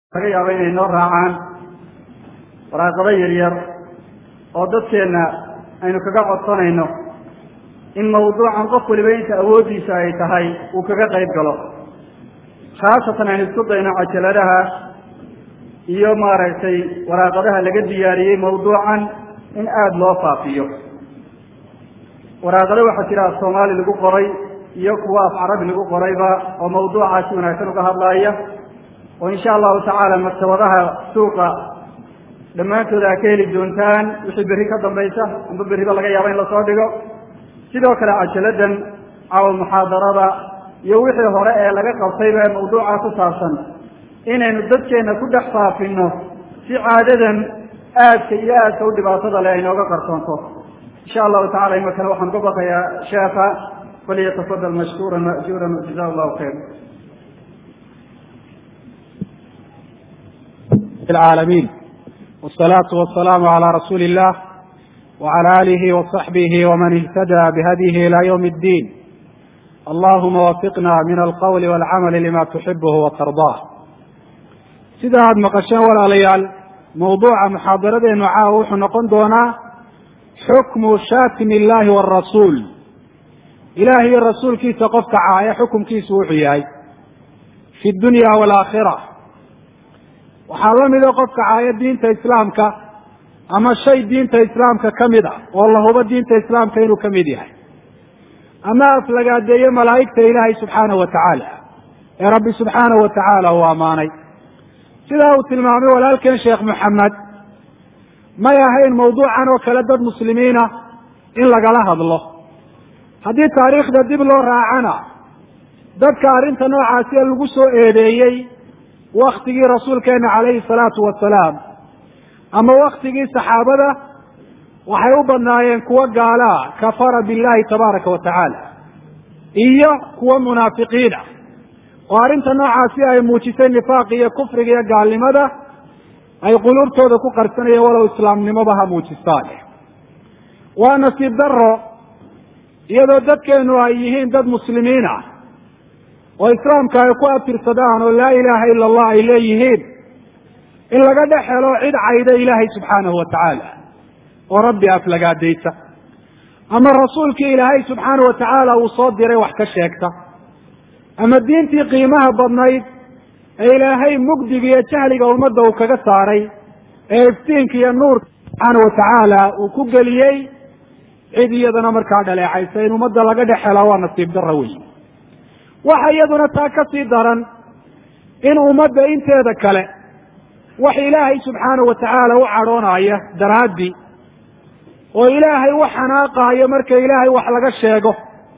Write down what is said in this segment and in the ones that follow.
laga yaabo inay noo raacaan waraaqado yaryar oo dadkeenna aynu kaga codsanayno in mawduucan qof waliba inta awooddiisa ay tahay uu kaga qayb galo khaasatan aynu isku dayno cajaladaha iyo maaragtay waraaqadaha laga diyaariyey mawduucan in aada loo faafiyo waraaqado waxaa jira af soomaali lagu qoray iyo kuwa af carabi lagu qorayba oo mawduucaasi wanaagsan uga hadlaaya oo insha allahu tacaala maktabadaha suuqa dhammaantooda a ka heli doontaan wixii berri ka dambaysa amba berriba laga yaabo in lasoo dhigo sidoo kale cajaladan cawl muxaadarada iyo wixii hore ee laga qabtayba mawduuca ku saabsan inaynu dadkeenna ku dhex faafino si caadadan aadka iyo aadka u dhibaatada leh aynooga qarsoonto insha allahu tacala imakana waxaan ka baqayaa sheekha falyatafadal mashkuuran majuuran jaza allahu khayr العالمين والصلاة والسلام على رسول الله وعلى آله وصحبه ومن اهتدى بهديه إلى يوم الدين اللهم وفقنا من القول والعمل لما تحبه وترضاه sida aad maqasheen walaalayaal mawduuca muxaadaradeenu caawa wuxuu noqon doonaa xukmu shaatimi illahi wاrasuul ilaah iyo rasuulkiisa qofka caaya xukumkiisu wuxuu yahay fi dunya waalaakhira waxaa la mida qofka caaya diinta islaamka ama shay diinta islaamka ka mid a oo la hubo diinta islaamka inuu ka mid yahay ama aflagaadeeye malaa'igta ilaahay subxaanahu wa tacaala ee rabbi subxaanahu wa tacaala uu ammaanay sidaa uu tilmaamay walaalkeen sheekh moxamed may ahayn mawduucan oo kale dad muslimiina in lagala hadlo haddii taariikhda dib loo raacana dadka arrinta noocaasi ee lagu soo eedeeyey waktigii rasuulkeena calayhi salaatu wasalaam ama waktigii saxaabada waxay u badnaayeen kuwo gaalaa kafara billahi tabaaraka wa tacaala iyo kuwo munaafiqiina oo arrinta noocaasi ay muujisay nifaaq iyo kufriga iyo gaalnimada ay quluubtooda ku qarsanayeen walow islaamnimoba ha muujistaane waa nasiib daro iyadoo dadkeenu ay yihiin dad muslimiin ah oo islaamka ay ku abtirsadaan oo laa ilaaha ila allah ay leeyihiin in laga dhex helo cid cayda ilaahay subxaanahu wa tacaala oo rabbi aflagaadaysa ama rasuulkii ilaahay subxaanahu wa tacaala uu soo diray wax ka sheegta ama diintii qiimaha badnayd ee ilaahay mugdiga iyo jahliga ummadda uu kaga saaray ee iftiinka iyo nuurka subxaanahu wa tacaala uu ku geliyey cid iyadana markaa dhaleecaysa in ummadda laga dhex helo waa nasiib darra wey waxa iyaduna taa ka sii daran in ummadda inteeda kale wax ilaahay subxaanahu wa tacaala u cadhoonaya daraaddii oo ilaahay u xanaaqaayo marka ilaahay wax laga sheego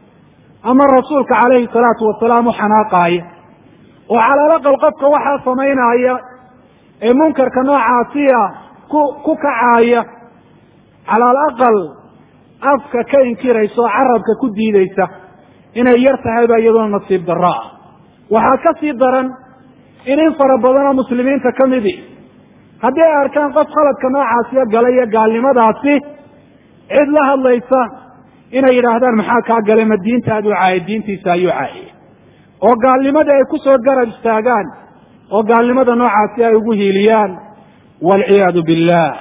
ama rasuulka calayhi salaatu wasalaam u xanaaqaaya oo calaalaqal qofka waxaa samaynaya ee munkarka noocaasiya ku ku kacaaya calaal aqal afka ka inkiraysa oo carabka ku diidaysa inay yar tahayba iyaduna nasiib darro ah waxaa ka sii daran in in fara badan oo muslimiinta ka midi haddii ay arkaan qof khaladka noocaasiyo galay iyo gaalnimadaasi cid la hadlaysa inay yidhaahdaan maxaa kaa galay ma diintaadu caayay diintiisa ayuu caayay oo gaalnimadii ay ku soo garab istaagaan oo gaalnimada noocaasi ay ugu hiiliyaan waalciyaadu billah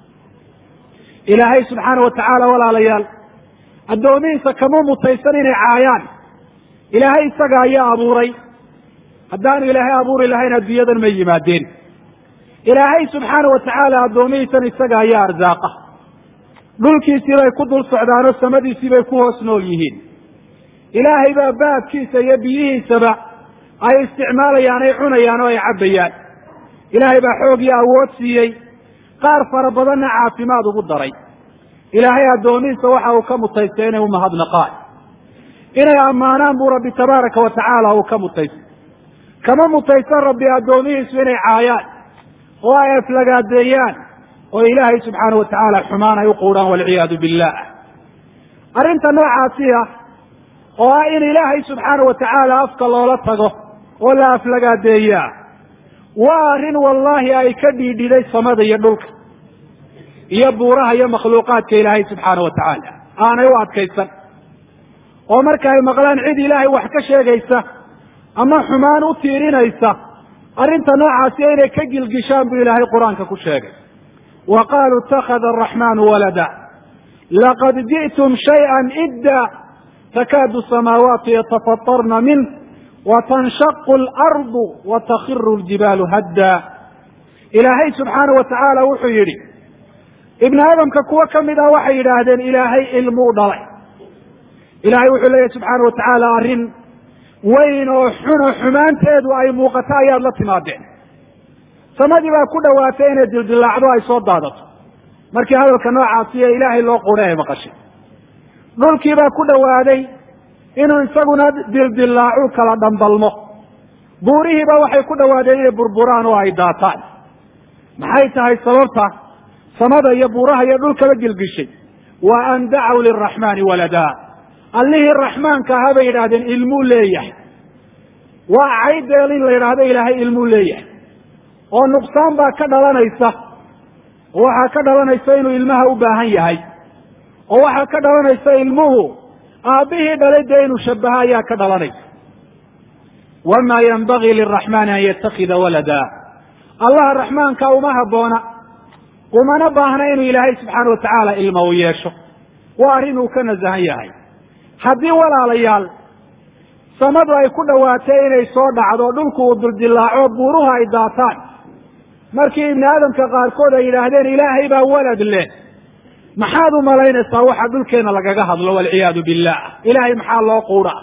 ilaahay subxaana wa tacaala walaalayaal addoomihiisa kama mutaysan inay caayaan ilaahay isaga ayaa abuuray haddaanu ilaahay abuuri lahayn adduunyadan may yimaadeen ilaahay subxaana wa tacaala addoomihiisan isaga ayaa arsaaqa dhulkiisii bay ku dul socdaanoo samadiisii bay ku hoos nool yihiin ilaahay baa baabkiisa iyo biyihiisaba ay isticmaalayaan ay cunayaan oo ay cabbayaan ilaahay baa xoog iyo awood siiyey qaar fara badanna caafimaad ugu daray ilaahay addoomihiisa waxa uu ka mutaystay inay umahadnaqaan inay ammaanaan buu rabbi tabaaraka wa tacaala uu ka mutaystay kama mutaysan rabbi addoomihiisu inay caayaan oo ay aflagaadeeyaan oo ilaahay subxaana wa tacaala xumaan ay u quudhaan walciyaadu billah arrinta noocaasi ah oo ah in ilaahay subxaana wa tacaala afka loola tago oo la aflagaadeeyaa waa arrin wallaahi ay ka dhiidhiday samada iyo dhulka iyo buuraha iyo makhluuqaadka ilaahay subxaana wa tacaala aanay u adkaysan oo marka ay maqlaan cid ilaahay wax ka sheegaysa ama xumaan u tiirinaysa arrinta noocaasi inay ka gilgishaan buu ilaahay qur-aanka ku sheegay wa qaaluu ittakhada araxmaanu walada laqad ji'tum shayئa idda takaadu samaawaatu yatafatarna minh watanshaqu alardu watakhiru ljibaalu hadda ilaahay subxaana wa tacaala wuxuu yidhi ibni aadamka kuwo ka mid ah waxay yidhaahdeen ilaahay ilmuu dhalay ilaahay wuxuu leeyahy subxaana wa tacaala arrin weyn oo xuno xumaanteedu ay muuqato ayaad la timaadeen samadii baa ku dhowaatay inay dildilaacdo ay soo daadato markii hadalka noocaasi ee ilaahay loo qura ay maqashay dhulkii baa ku dhowaaday inuu isaguna dildilaacu kala dhambalmo buurihiiba waxay ku dhowaadeen inay burburaan oo ay daataan maxay tahay sababta samada iyo buuraha iyo dhulkaba gilgishay wa an dacaw liraxmaani waladaa allihii raxmaanka ahaa bay yidhaahdeen ilmuu leeyahay waa caydeel in la yidhaahdo ilaahay ilmuu leeyahay oo nuqsaan baa ka dhalanaysa oo waxaa ka dhalanaysa inuu ilmaha u baahan yahay oo waxaa ka dhalanaysa ilmuhu aabbihii dhalay dee inuu shabaha ayaa ka dhalanaysa wamaa yanbagii liraxmaani an yatakida walada allaha raxmaanka uma habboona umana baahna inuu ilaahay subxaana wa tacaala ilma u yeesho waa arrin uu ka nasahan yahay haddii walaalayaal samadu ay ku dhowaatay inay soo dhacdo dhulku uu duldilaaco buuruhu ay daataan markii ibni aadamka qaarkood ay yidhaahdeen ilaahay baa walad leh maxaad u malaynaysaa waxa dhulkeenna lagaga hadlo walciyaadu billah ilaahay maxaa loo quudha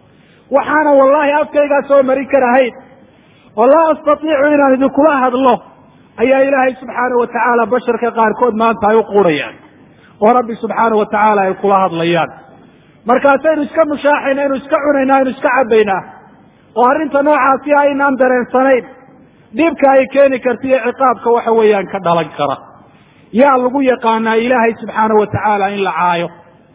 waxaana wallaahi afkaygaa soo marin karahayn oo laa astatiicu inaan idinkula hadlo ayaa ilaahay subxaana wa tacaala basharka qaarkood maanta ay u quudhayaan oo rabbi subxaana wa tacaala ay kula hadlayaan markaasaynu iska mushaaxayna aynu iska cunaynaa aynu iska cabbaynaa oo arrinta noocaasi aynaan dareensanayn dhibka ay keeni karta iyo ciqaabka waxa weeyaan ka dhalan kara yaa lagu yaqaanaa ilaahay subxaana wa tacaala in la caayo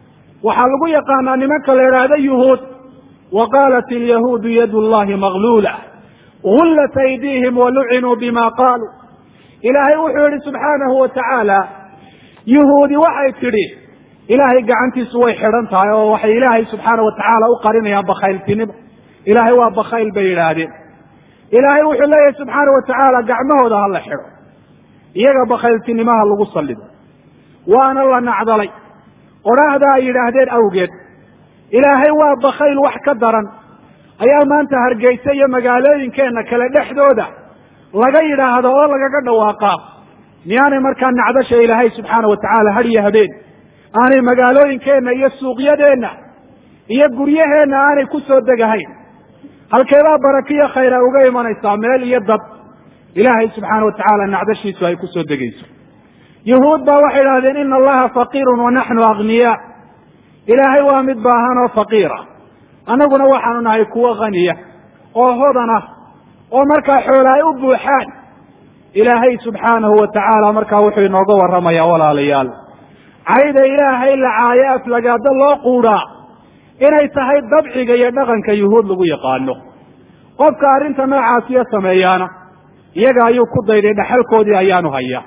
waxaa lagu yaqaanaa nimanka la idhaahdo yuhuud wa qaalat ilyahuudu yadu llahi magluula gullat aydiihim walucinuu bima qaaluu ilaahay wuxuu yihi subxaanahu wa tacaala yuhuudi waxay tidhi ilaahay gacantiisu way xidhan tahay oo waxay ilaahay subxaana wa tacaala u qarinayaan bakhayltinimo ilaahay waa bakhayl bay yidhaahdeen ilaahay wuxuu leeyahay subxaana wa tacaala gacmahooda ha la xidho iyaga bakhayltinimaha lagu sallido waana la nacdalay odhaahda ay yidhaahdeen awgeed ilaahay waa bakhayl wax ka daran ayaa maanta hargeysa iyo magaalooyinkeenna kale dhexdooda laga yidhaahdo oo lagaga dhawaaqaa miyaanay markaa nacdasha ilaahay subxaana wa tacaala hadhiyo habeen aanay magaalooyinkeenna iyo suuqyadeenna iyo guryaheenna aanay ku soo degahayn halkeebaa barakiyo khayra uga imanaysaa meel iyo dad ilaahay subxaana wa tacaala nacdashiisu ay ku soo degayso yuhuud baa waxay idhahdeen ina allaha faqiirun wa naxnu aghniyaa ilaahay waa mid baahan oo faqiira annaguna waxaanu nahay kuwo khaniya oo hodan ah oo markaa xoola ay u buuxaan ilaahay subxaanahu wa tacaala markaa wuxuu inooga warramayaa walaalayaal cayda ilaahay la caayo aflagaado loo quudhaa inay tahay dabciga iyo dhaqanka yuhuud lagu yaqaano qofka arrinta noocaasiyo sameeyaana iyaga ayuu ku dayday dhexalkoodii ayaanu hayaa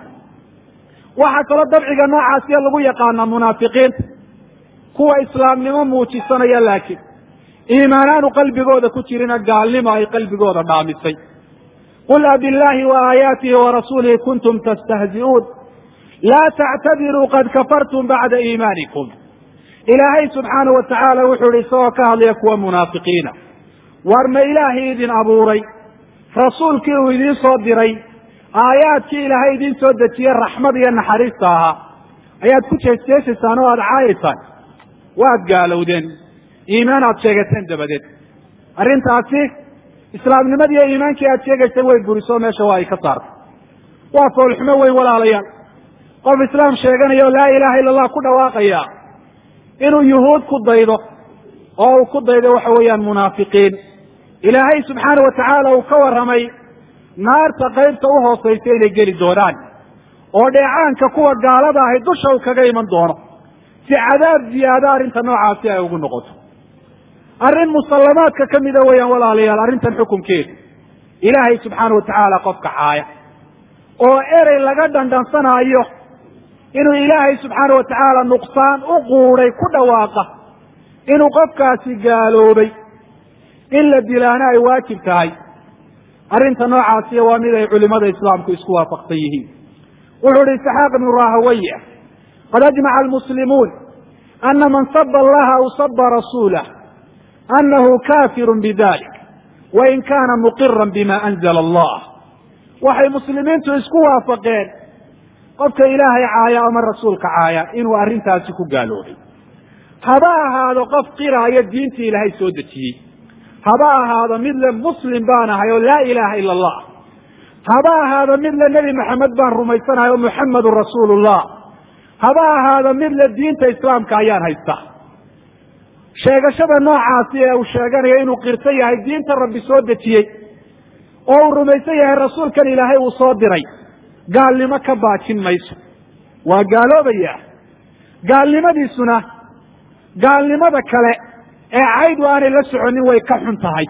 waxaa kaloo dabciga noocaasiyo lagu yaqaanaa munaafiqiinta kuwa islaamnimo muujisanaya laakiin iimaanaanu qalbigooda ku jirina gaalnimo ay qalbigooda dhaamisay qul abillaahi wa aayaatihi wa rasuulihi kuntum tastahzi'uun laa tactadiruu qad kafartum bacda iimaanikum ilaahay subxaana wa tacaala wuxuu ihi isagoo ka hadlaya kuwa munaafiqiina war ma ilaahay idin abuuray rasuulkii uu idiin soo diray aayaadkii ilaahay idiin soo dejiyey raxmad iyo naxariista ahaa ayaad ku jeesjeesaysaan oo aada caayaysaan waad gaalowdeen iimaan aad sheegateen dabadeed arrintaasi islaamnimadii iyo iimaankii aad sheegayseen way burisoo meesha waa ay ka saartay waa foolxumo weyn walaalayaal qof islaam sheeganaya oo laa ilaaha illa allah ku dhawaaqaya inuu yuhuud ku daydo oo uu ku daydo waxa weeyaan munaafiqiin ilaahay subxaana wa tacaala uu ka warramay naarta qaybta u hoosaysa inay geli doonaan oo dheecaanka kuwa gaalada ahay dusha uu kaga iman doono si cadaab ziyaado arrinta noocaasi ay ugu noqoto arrin musallamaadka ka mida weeyaan walaalayaal arrintan xukunkeeda ilaahay subxaana wa tacaala qofka caaya oo erey laga dhandhansanaayo inuu ilaahay subxaana wa tacaala nuqsaan u quuday ku dhawaaqa inuu qofkaasi gaaloobay in la dilaana ay waajib tahay arrinta noocaasiya waa mid ay culimada islaamku isku waafaqsan yihiin wuxuu ihi isxaaq ibnu rahawaya qad ajmaca almuslimuun ana man saba allaha aw saba rasuulah anahu kafiru bidalik wain kana muqiran bima anzla allah waxay muslimiintu isku waafaqeen qofka ilaahay caaya ama rasuulka caaya inuu arrintaasi ku gaaloobay haba ahaado qof qiraayo diintii ilaahay soo dejiyey haba ahaado mid le muslim baan ahay oo laa ilaaha ila allah haba ahaado mid le nebi maxamed baan rumaysanahay oo muxamedun rasuulullah haba ahaado mid le diinta islaamka ayaan haysta sheegashada noocaasi ee uu sheeganayo inuu qirto yahay diinta rabbi soo dejiyey oo uu rumaysan yahay rasuulkan ilaahay uu soo diray gaalnimo ka baajin mayso waa gaaloobaya gaalnimadiisuna gaalnimada kale ee caydu aanay la soconin way ka xun tahay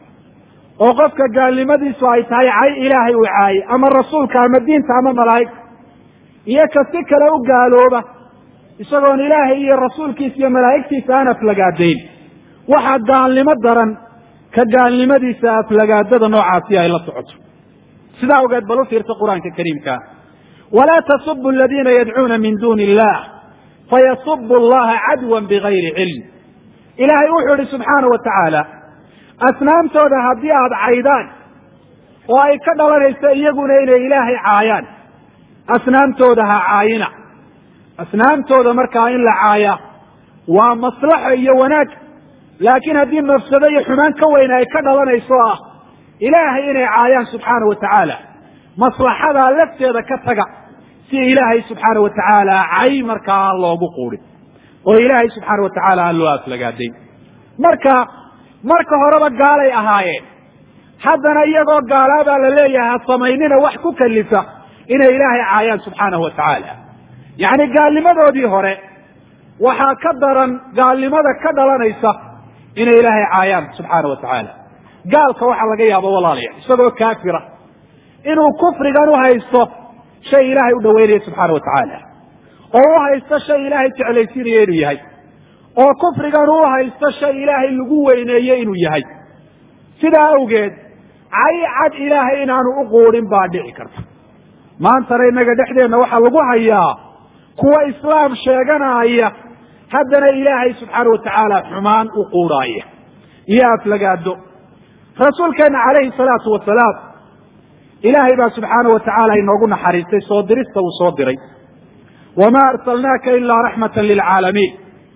oo qofka gaalnimadiisu ay tahay cay ilaahay uu caayey ama rasuulka ama diinta ama malaa'igta iyo ka si kale u gaalooba isagoon ilaahay iyo rasuulkiisa iyo malaa'igtiisa aan aflagaadayn waxaa gaalnimo daran ka gaalnimadiisa aflagaadada noocaasi ay la socoto sidaa ogeed bal u fiirta qur-aanka kariimka walaa tasubu aladiina yadcuuna min duuni illah fayasubu allaha cadwan bigayri cilm ilaahay wuxuu ihi subxaana wa tacaala asnaamtooda haddii aada caydaan oo ay ka dhalanayso iyaguna inay ilaahay caayaan asnaamtooda ha caayina asnaamtooda markaa in la caaya waa maslaxo iyo wanaag laakiin haddii mafsado iyo xumaan ka weyn ay ka dhalanayso ah ilaahay inay caayaan subxaana wa tacaala maslaxadaa lafteeda ka taga si ilaahay subxaana wa tacaala cay markaa aan loogu quudhin oo ilaahay subxaana wa tacaala aan loo aflagaadayn marka marka horeba gaalay ahaayeen haddana iyagoo gaalaabaa la leeyahay ha samaynina wax ku kalifa inay ilaahay caayaan subxaanahu wa tacaala yacni gaalnimadoodii hore waxaa ka daran gaalnimada ka dhalanaysa inay ilaahay caayaan subxaana wa tacaala gaalka waxaa laga yaaba walaalayaal isagoo kaafira inuu kufrigan u haysto shay ilaahay u dhaweynaya subxaana wa tacaala oo u haysto shay ilaahay jeclaysiinaya inuu yahay oo kufrigan u haysto shay ilaahay lagu weyneeye inuu yahay sidaa awgeed cay cad ilaahay inaanu u quudhin baa dhici karta maantana innaga dhexdeenna waxaa lagu hayaa kuwa islaam sheeganaya haddana ilaahay subxaana wa tacaala xumaan u quudhaaya iyo aflagaado rasuulkeena calayhi salaatu wasalaam ilaahay baa subxaana wa tacaala inoogu naxariistay soo dirista uu soo diray wamaa arsalnaaka ilaa raxmatan lilcaalamiin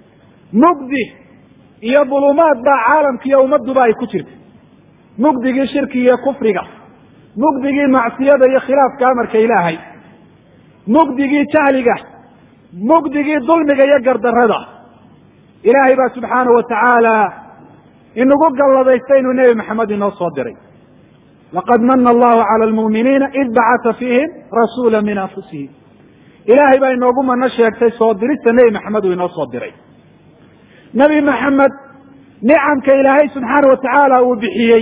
mugdi iyo dulumaad baa caalamka iyo ummadduba ay ku jirta mugdigii shirki iyo kufriga mugdigii macsiyada iyo khilaafka amarka ilaahay mugdigii jahliga mugdigii dulmiga iyo gardarada ilaahay baa subxaana wa tacaala inagu galladaysta inuu nebi maxamed inoo soo diray laqad mana allahu cala almu'miniina id bacata fiihim rasuula min anfusihim ilaahay baa inoogu mano sheegtay soo dirista nebi maxamed uu inoo soo diray nebi maxamed nicamka ilaahay subxaana wa tacaala uu bixiyey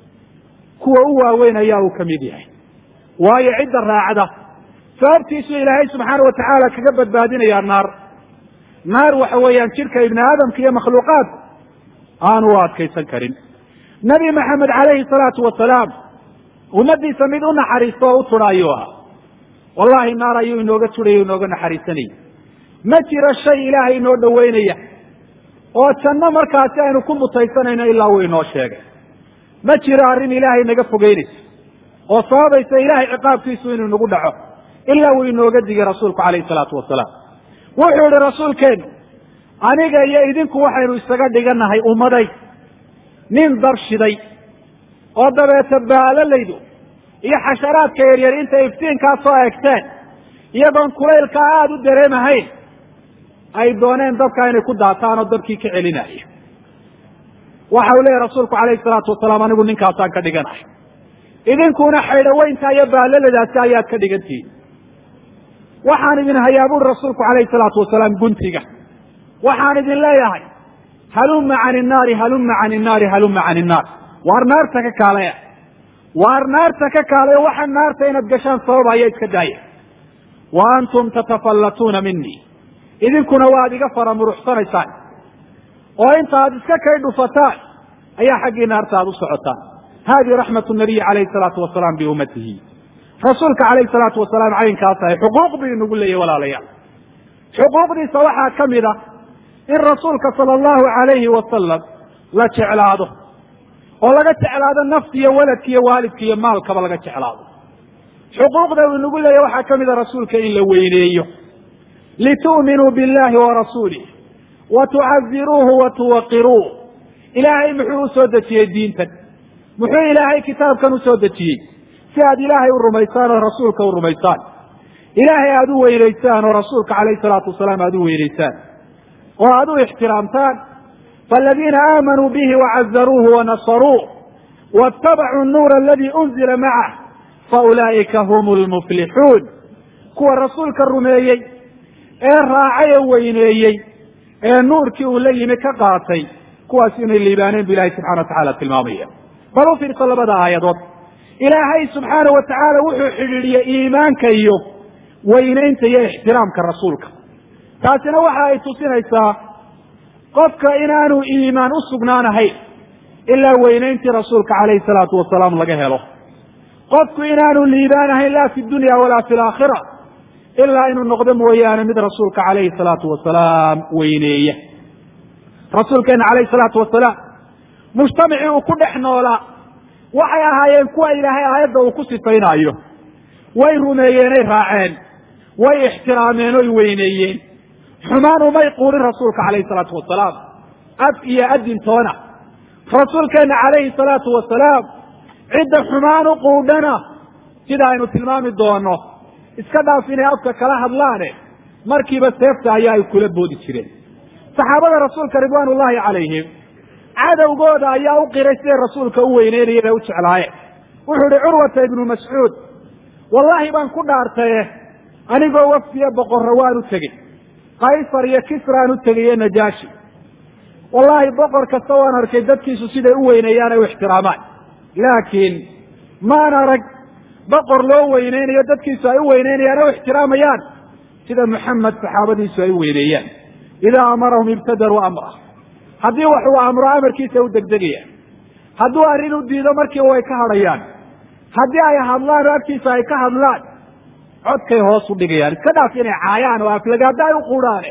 kuwa u waaweyn ayaa uu ka mid yahay waayo cidda raacda sababtiisu ilaahay subxaana wa tacaala kaga badbaadinayaa naar naar waxa weeyaan jidhka ibni aadamka iyo makhluuqaadku aanu u adkaysan karin nebi maxamed calayhi salaatu wasalaam ummaddiisa mid u naxariisto oo u tudha ayuu ahaa wallahi naar ayuu inooga tudhaya inooga naxariisanayay ma jiro shay ilaahay inoo dhoweynaya oo janno markaasi aynu ku mutaysanayno ilaa uu inoo sheegay ma jiro arrin ilaahay naga fogeynaysa oo sababaysa ilaahay ciqaabkiisu inuu nagu dhaco ilaa uu inooga digay rasuulku calayhi salaatu wasalaam wuxuu ihi rasuulkeenu aniga iyo idinku waxaynu isaga dhigannahay ummaday nin dab shiday oo dabeeta baalalaydu iyo xasharaadka yaryar intay iftiinkaa soo egteen iyagoon kulaylkaa aada u dareemahayn ay dooneen dabkaa inay ku daataan oo dabkii ka celinaayo waxa uu leeyahy rasuulku calayhi salaatu wasalaam anigu ninkaasaan ka dhiganahay idinkuna xaydhaweynta iyo baalaladaasi ayaad ka dhigantihiin waxaan idin hayaa buuri rasuulku calayhi salaatu wasalaam guntiga waxaan idin leeyahay halumma can innaari halumma can innaari halumma can innaar waar naarta ka kaalaya waar naarta ka kaalaya waxa naarta inaad gashaan sababaya iska daaya wa antum tatafallatuuna minii idinkuna waad iga faramuruxsanaysaan oo inta aad iska kay dhufataan ayaa xaggii naarta aad u socotaan hadihi raxmat nabiyi calayhi salaatu wasalaam biummatihi rasuulka calayhi salaatu wasalaam caynkaas ahay xuquuq buu inagu leeyahy walaalayaal xuquuqdiisa waxaa ka mid a in rasuulka sala allahu alayhi wasalam la jeclaado oo laga jeclaado nafti iyo waladka iyo waalidka iyo maalkaba laga jeclaado xuquuqda uu inagu leeyahy waxaa ka mid a rasuulka in la weyneeyo litu'minuu billahi wa rasuulih wa tucaziruuhu wa tuwaqiruuh ilaahay muxuu usoo dejiyey diintan muxuu ilaahay kitaabkan usoo dejiyey si aad ilaahay u rumaysaan oo rasuulka u rumaysaan ilaahay aada u weynaysaan oo rasuulka calayhi salaatu wasalaam aada u weynaysaan oo aada u ixtiraamtaan faaladiina aamanuu bihi wacazaruuhu wanasaruuh waاtabacuu nuura aladii unzila macah faulaa'ika hum lmuflixuun kuwa rasuulka rumeeyey ee raacay ee weyneeyey ee nuurkii uu la yimi ka qaatay kuwaas inay liibaaneen bu ilahay subxana wa tacala tilmaamaya bal u fiirso labada aayadood ilaahay subxaana wa tacaala wuxuu xidhiidhiyey iimaanka iyo weynaynta iyo ixtiraamka rasuulka taasina waxa ay tusinaysaa qofka inaanu iimaan u sugnaanahayn ilaa weynayntii rasuulka calayhi salaatu wasalaam laga helo qofku inaanu liibaanahayn laa fi dunya walaa fi laakhira ilaa inuu noqdo mooyaane mid rasuulka calayhi salaatu wasalaam weyneeya rasuulkeena calayhi salaatu wasalaam mujtamacii uu ku dhex noolaa waxay ahaayeen kuwa ilaahay aayadda uu ku sifaynaayo way rumeeyeenay raaceen way ixtiraameen oy weyneeyeen xumaan umay quurin rasuulka calayhi salaatu wasalaam af iyo adintoona rasuulkeena calayhi salaatu wasalaam cidda xumaan u quudhana sida aynu tilmaami doono iska dhaaf inay afka kala hadlaane markiiba seefta ayaa ay kula boodi jireen saxaabada rasuulka ridwaan ullahi calayhim cadowgooda ayaa u qiray siday rasuulka u weyneynayeen ee u jeclaayeen wuxuu ihi curwata ibnu mascuud wallaahi baan ku dhaartaye anigoo wafdiya boqorra waan u tegey kaysar iyo kisraan u tegaye najaashi wallaahi boqor kasta waan arkay dadkiisu siday u weyneeyaan ay u ixtiraamaan laakiin maan arag boqor loo weyneynayo dadkiisu ay u weyneynayaan o u ixtiraamayaan sida muxamed saxaabadiisu ay u weyneeyaan idaa amarahum ibtadaruu amrah haddii wax uu amro amarkiisa u degdegayaan hadduu arrin u diido markiiba way ka hadhayaan haddii ay hadlaan oo agtiisa ay ka hadlaan codkay hoos u dhigayaan iska dhaaf inay caayaan oo aflagaada ay u quudhaane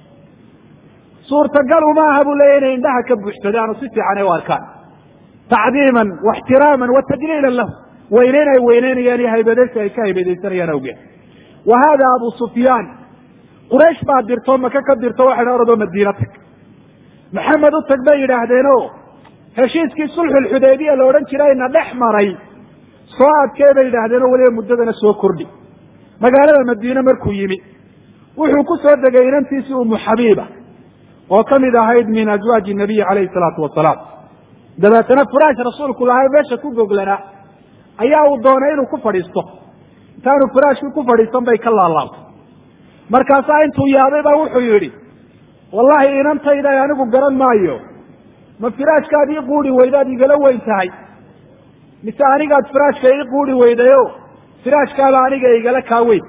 suurtagal uma aha buu leeya inay indhaha ka buuxsadaan oo si fiican ay u arkaan tacdiiman waixtiraaman wa tajliilan lahu weyneyn ay weyneynayaan iyo haybadaysi ay ka haybadaysanayaan awgeed wa haada abu sufyaan quraysh baa dirto maka ka dirto waxay oradoo madiina tag maxamed u tag bay yidhaahdeeno heshiiskii sulxulxudaybiya la odhan jirayna dhex maray soo adkee bay yidhaahdeenoo weliba muddadana soo kordhi magaalada madiine markuu yimi wuxuu ku soo degay inantiisii umu xabiiba oo ka mid ahayd min azwaaji nabiyi calayhi salaatu wasalaam dabeetana furaash rasuulku lahaa meesha ku goglanaa ayaa uu doonay inuu ku fadhiisto intaanu furaashkii ku fadhiisan bay ka laalaabtay markaasaa intuu yaabay baa wuxuu yidhi wallaahi inantayda anigu garan maayo ma firaashkaad ii quudi weydaad igala weyn tahay mise anigaad firaashka ii quudi weydayo firaashkaaba aniga igala kaa weyn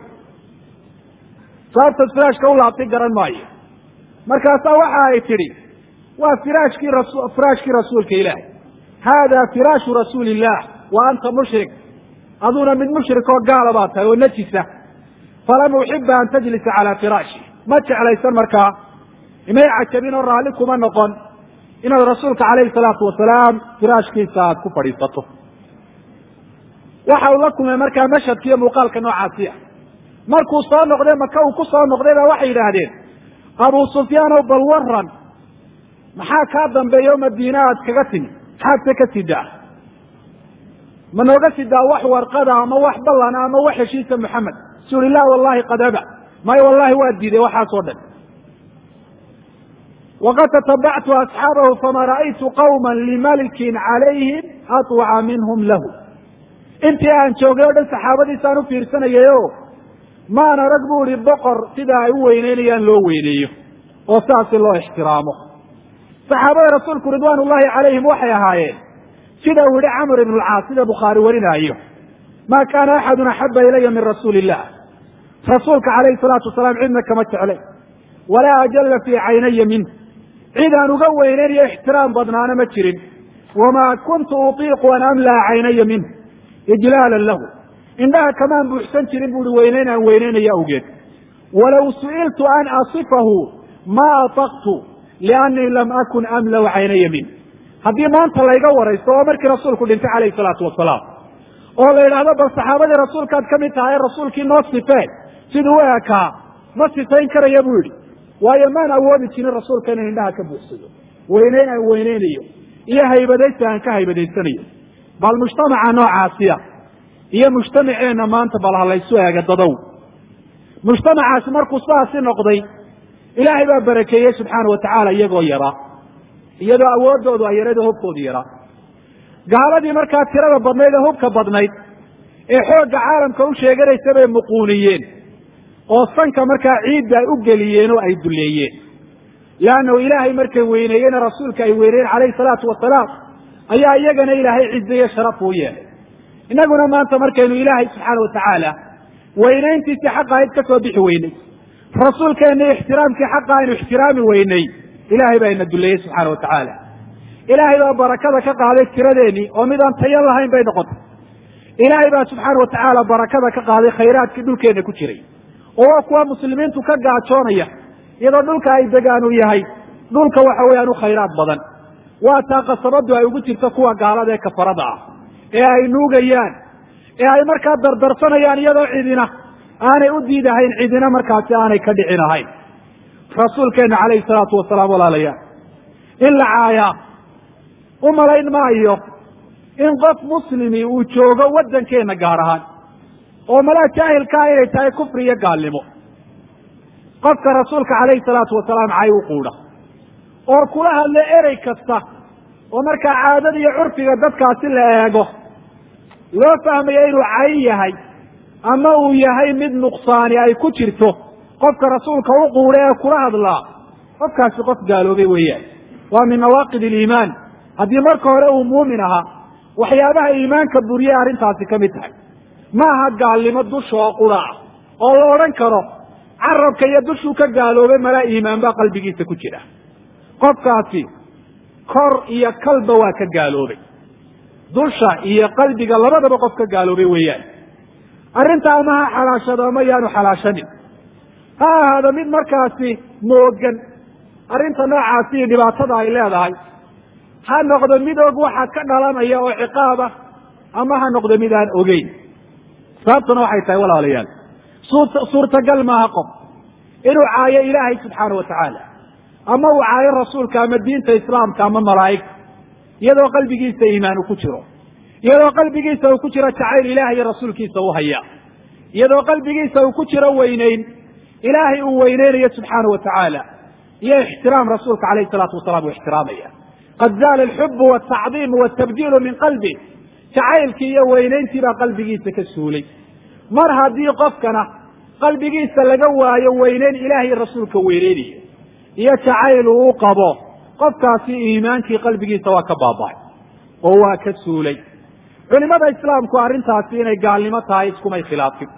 sababtaad firaashka u laabtay garan maayo markaasaa waxa ay tidhi waa firaashkii ras firaashkii rasuulka ilaahay haada firaashu rasuuli illah wa anta mushrik aduna mid mushrik oo gaala baa tahay oo najisa falam uxiba an tajlisa calaa firaashi ma jeclaysan markaa imay cajabin oo raalli kuma noqon inaad rasuulka calayhi salaatu wasalaam firaashkiisa aad ku fadhiisato waxa uu la kulmay markaa mashhadka iyo muuqaalka noocaasiya markuu soo noqday maka uu ku soo noqday baa waxay yidhaahdeen abu sufyaanow bal waran maxaa kaa dambeeya o madiina aad kaga timi maxaadse ka sidaa ma nooga sidaa wax warqada ama wax ballana ama wax heshiisa moxamed suuli lah wallahi qad aba maayo wallahi waa diiday waxaasoo dhan waqad tatabactu asxaabahu fama ra'aytu qawma limalikin calayhim aطwaca minhum lahu intii aan joogay o dhan saxaabadiisaan u fiirsanayay o maan arag bu ihi boqor sida ay u weyneynayaan loo weyneeyo oo saasi loo ixtiraamo saxaabada rasuulku ridwaan ullahi calayhim waxay ahaayeen sida uu yihi camr ibn lcaas sida bukhaari warinaayo ma kaana axadun axaba ilaya min rasuuli illah rasuulka calayhi salaatu wasalaam cidna kama jeclay walaa ajalla fii caynaya minh cid aan uga weyneynayo ixtiraam badnaana ma jirin wamaa kuntu utiiqu an amlaa caynaya minhu ijlaalan lahu indhaha kamaan buuxsan jirin buuhi weynayn aan weynaynayo awgeed walow su'iltu an asifahu ma ataqtu liannii lam akun amlau caynaya minh haddii maanta layga waraysto oo markii rasuulku dhintay calayhi salaatu wasalaam oo la yidhaahdo bal saxaabadii rasuulkaad ka mid tahay rasuulkii noo sifeen siduu u ekaa ma sifayn karaya buu yidhi waayo maan awoodi jirin rasuulka inaan indhaha ka buuxsado weyneyn aan weyneynayo iyo haybadaysi aan ka haybadaysanayo bal mujtamaca noocaasiya iyo mujtamaceenna maanta bal ha laysu eega dadow mujtamacaasi markuu sidaasi noqday ilaahay baa barakeeyey subxaana watacaala iyagoo yaraa iyadoo awooddoodu ay yarado hubkoodu yaraa gaaladii markaa tirada badnayd ee hubka badnayd ee xoogga caalamka u sheeganaysa bay muquuniyeen oo sanka markaa ciidda ay u geliyeen oo ay duleeyeen leannahu ilaahay markay weyneeyeen rasuulka ay weyneeyeen calayhi salaatu wasalaam ayaa iyagana ilaahay cizeeye sharaf uu yeelay innaguna maanta markaynu ilaahay subxaana watacaala weynayntiisii xaqa ahayd ka soo bixi weynay rasuulkeenna ixtiraamkii xaqa aynu ixtiraami weynay ilaahay baa ina duleeyey subxaana watacaala ilaahay baa barakada ka qaaday tiradeenii oo midaan tayo lahayn bay noqotay ilaahay baa subxaana watacaala barakada ka qaaday khayraadkii dhulkeenna ku jiray oo waa kuwa muslimiintu ka gaajoonaya iyadoo dhulka ay degaan uu yahay dhulka waxa weeyaan u khayraad badan waa taa qasabadu ay ugu jirto kuwa gaalada ee kafarada ah ee ay nuugayaan ee ay markaa dardarsanayaan iyadoo cidina aanay u diidahayn cidina markaasi aanay ka dhicin ahayn rasuulkeenna calayhi salaatu wasalaam walaalayaal in la caayaa u malayn maayo in qof muslimi uu joogo waddankeenna gaar ahaan oo malaa jaahilkaa inay tahay kufri iyo gaalnimo qofka rasuulka calayhi salaatu wasalaam cay u quudha oo kula hadla erey kasta oo markaa caadada iyo curfiga dadkaasi la eego loo fahmayo inuu cay yahay ama uu yahay mid nuqsaani ay ku jirto qofka rasuulka u quudha ee kula hadlaa qofkaasi qof gaaloobay weeyaan waa min nawaaqid aliimaan haddii marka hore uu muumin ahaa waxyaabaha iimaanka buriye arrintaasi ka mid tahay ma aha gaalnimo dusha oo qura ah oo la odhan karo carabka iyo dushuu ka gaaloobay malaa iimaan baa qalbigiisa ku jira qofkaasi kor iyo kalba waa ka gaaloobay dusha iyo qalbiga labadaba qof ka gaaloobay weeyaan arrinta ama ha xalaashado ama yaanu xalaashanin ha ahaado mid markaasi moogan arrinta noocaasi iyo dhibaatada ay leedahay ha noqdo mid og waxa ka dhalanaya oo ciqaab ah ama ha noqdo mid aan ogeyn sababtuna waxay tahay walaalayaal suurtagal maaha qof inuu caayo ilaahay subxaana watacaala ama uu caayo rasuulka ama diinta islaamka ama malaa'igta iyadoo qalbigiisa iimaan uu ku jiro iyadoo qalbigiisa uu ku jiro jacayl ilaah iyo rasuulkiisa u haya iyadoo qalbigiisa uu ku jiro weyneyn ilaahay uu weyneynayo subxaana watacaala iyo ixtiraam rasuulka calayhi salaatu wasalaam uu ixtiraamaya qad zaala alxubu waltacdiimu waltabjiilu min qalbi jacaylkii iyo weyneyntii baa qalbigiisa ka suulay mar haddii qofkana qalbigiisa laga waayo weyneyn ilaah iyo rasuulka weyneynayo iyo jacayl uu u qabo qofkaasi iimaankii qalbigiisa waa ka baaba'ay oo waa ka suulay culimada islaamku arrintaasi inay gaalnimo tahay iskumay khilaafin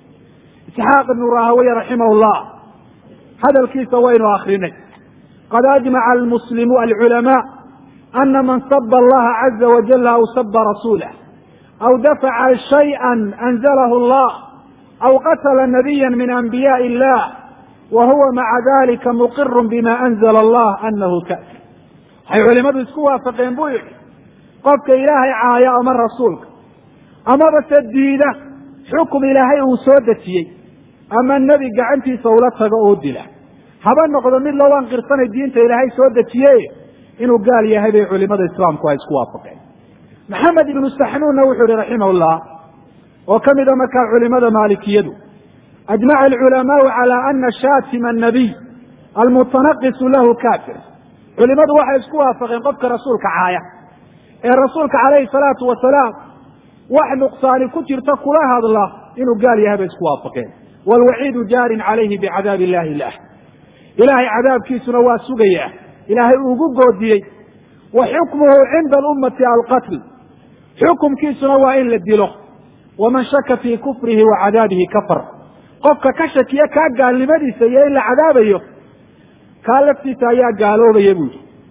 isxaaq ibnu rahaweye raximahullah hadalkiisa waynu akrinay qad ajmaca almuslimu alculamaa ana man saba allaha caza wajala aw saba rasuulah aw dafaca shayئa anzalahu allah aw qatla nabiya min anbiyaءi illah wa huwa maca dalika muqiru bima anzla allah anahu kafir waxay culimadu isku waafaqeen buu yihi qofka ilaahay caaya ama rasuulka amaba se diida xukum ilaahay uu soo dejiyey ama nebi gacantiisa ula tago oo dila haba noqdo mid loo anqirsanay diinta ilaahay soo dejiye inuu gaal yahay bay culimada islaamku ay isku waafaqeen maxamed ibnu saxnuunna wuxuu yihi raximahullah oo ka mida markaa culimada maalikiyadu ajmaca alculamaau cala ana shaatima annabiy almutanaqisu lahu kafir culimadu waxay isku waafaqeen qofka rasuulka caaya ee rasuulka calayhi salaatu wasalaam wax nuqsaani ku jirta kula hadla inuu gaal yahay bay isku waafaqeen waalwaciidu jaarin calayhi bicadaab illahi lah ilaahay cadaabkiisuna waa sugayaa ilaahay ugu goodiyey wa xukmuhu cinda alummati alqatl xukumkiisuna waa in la dilo waman shaka fii kufrihi wa cadaabihi kafar qofka ka shakiya kaa gaalnimadiisa iyo in la cadaabayo kaa laftiisa ayaa gaaloobaya buu yihi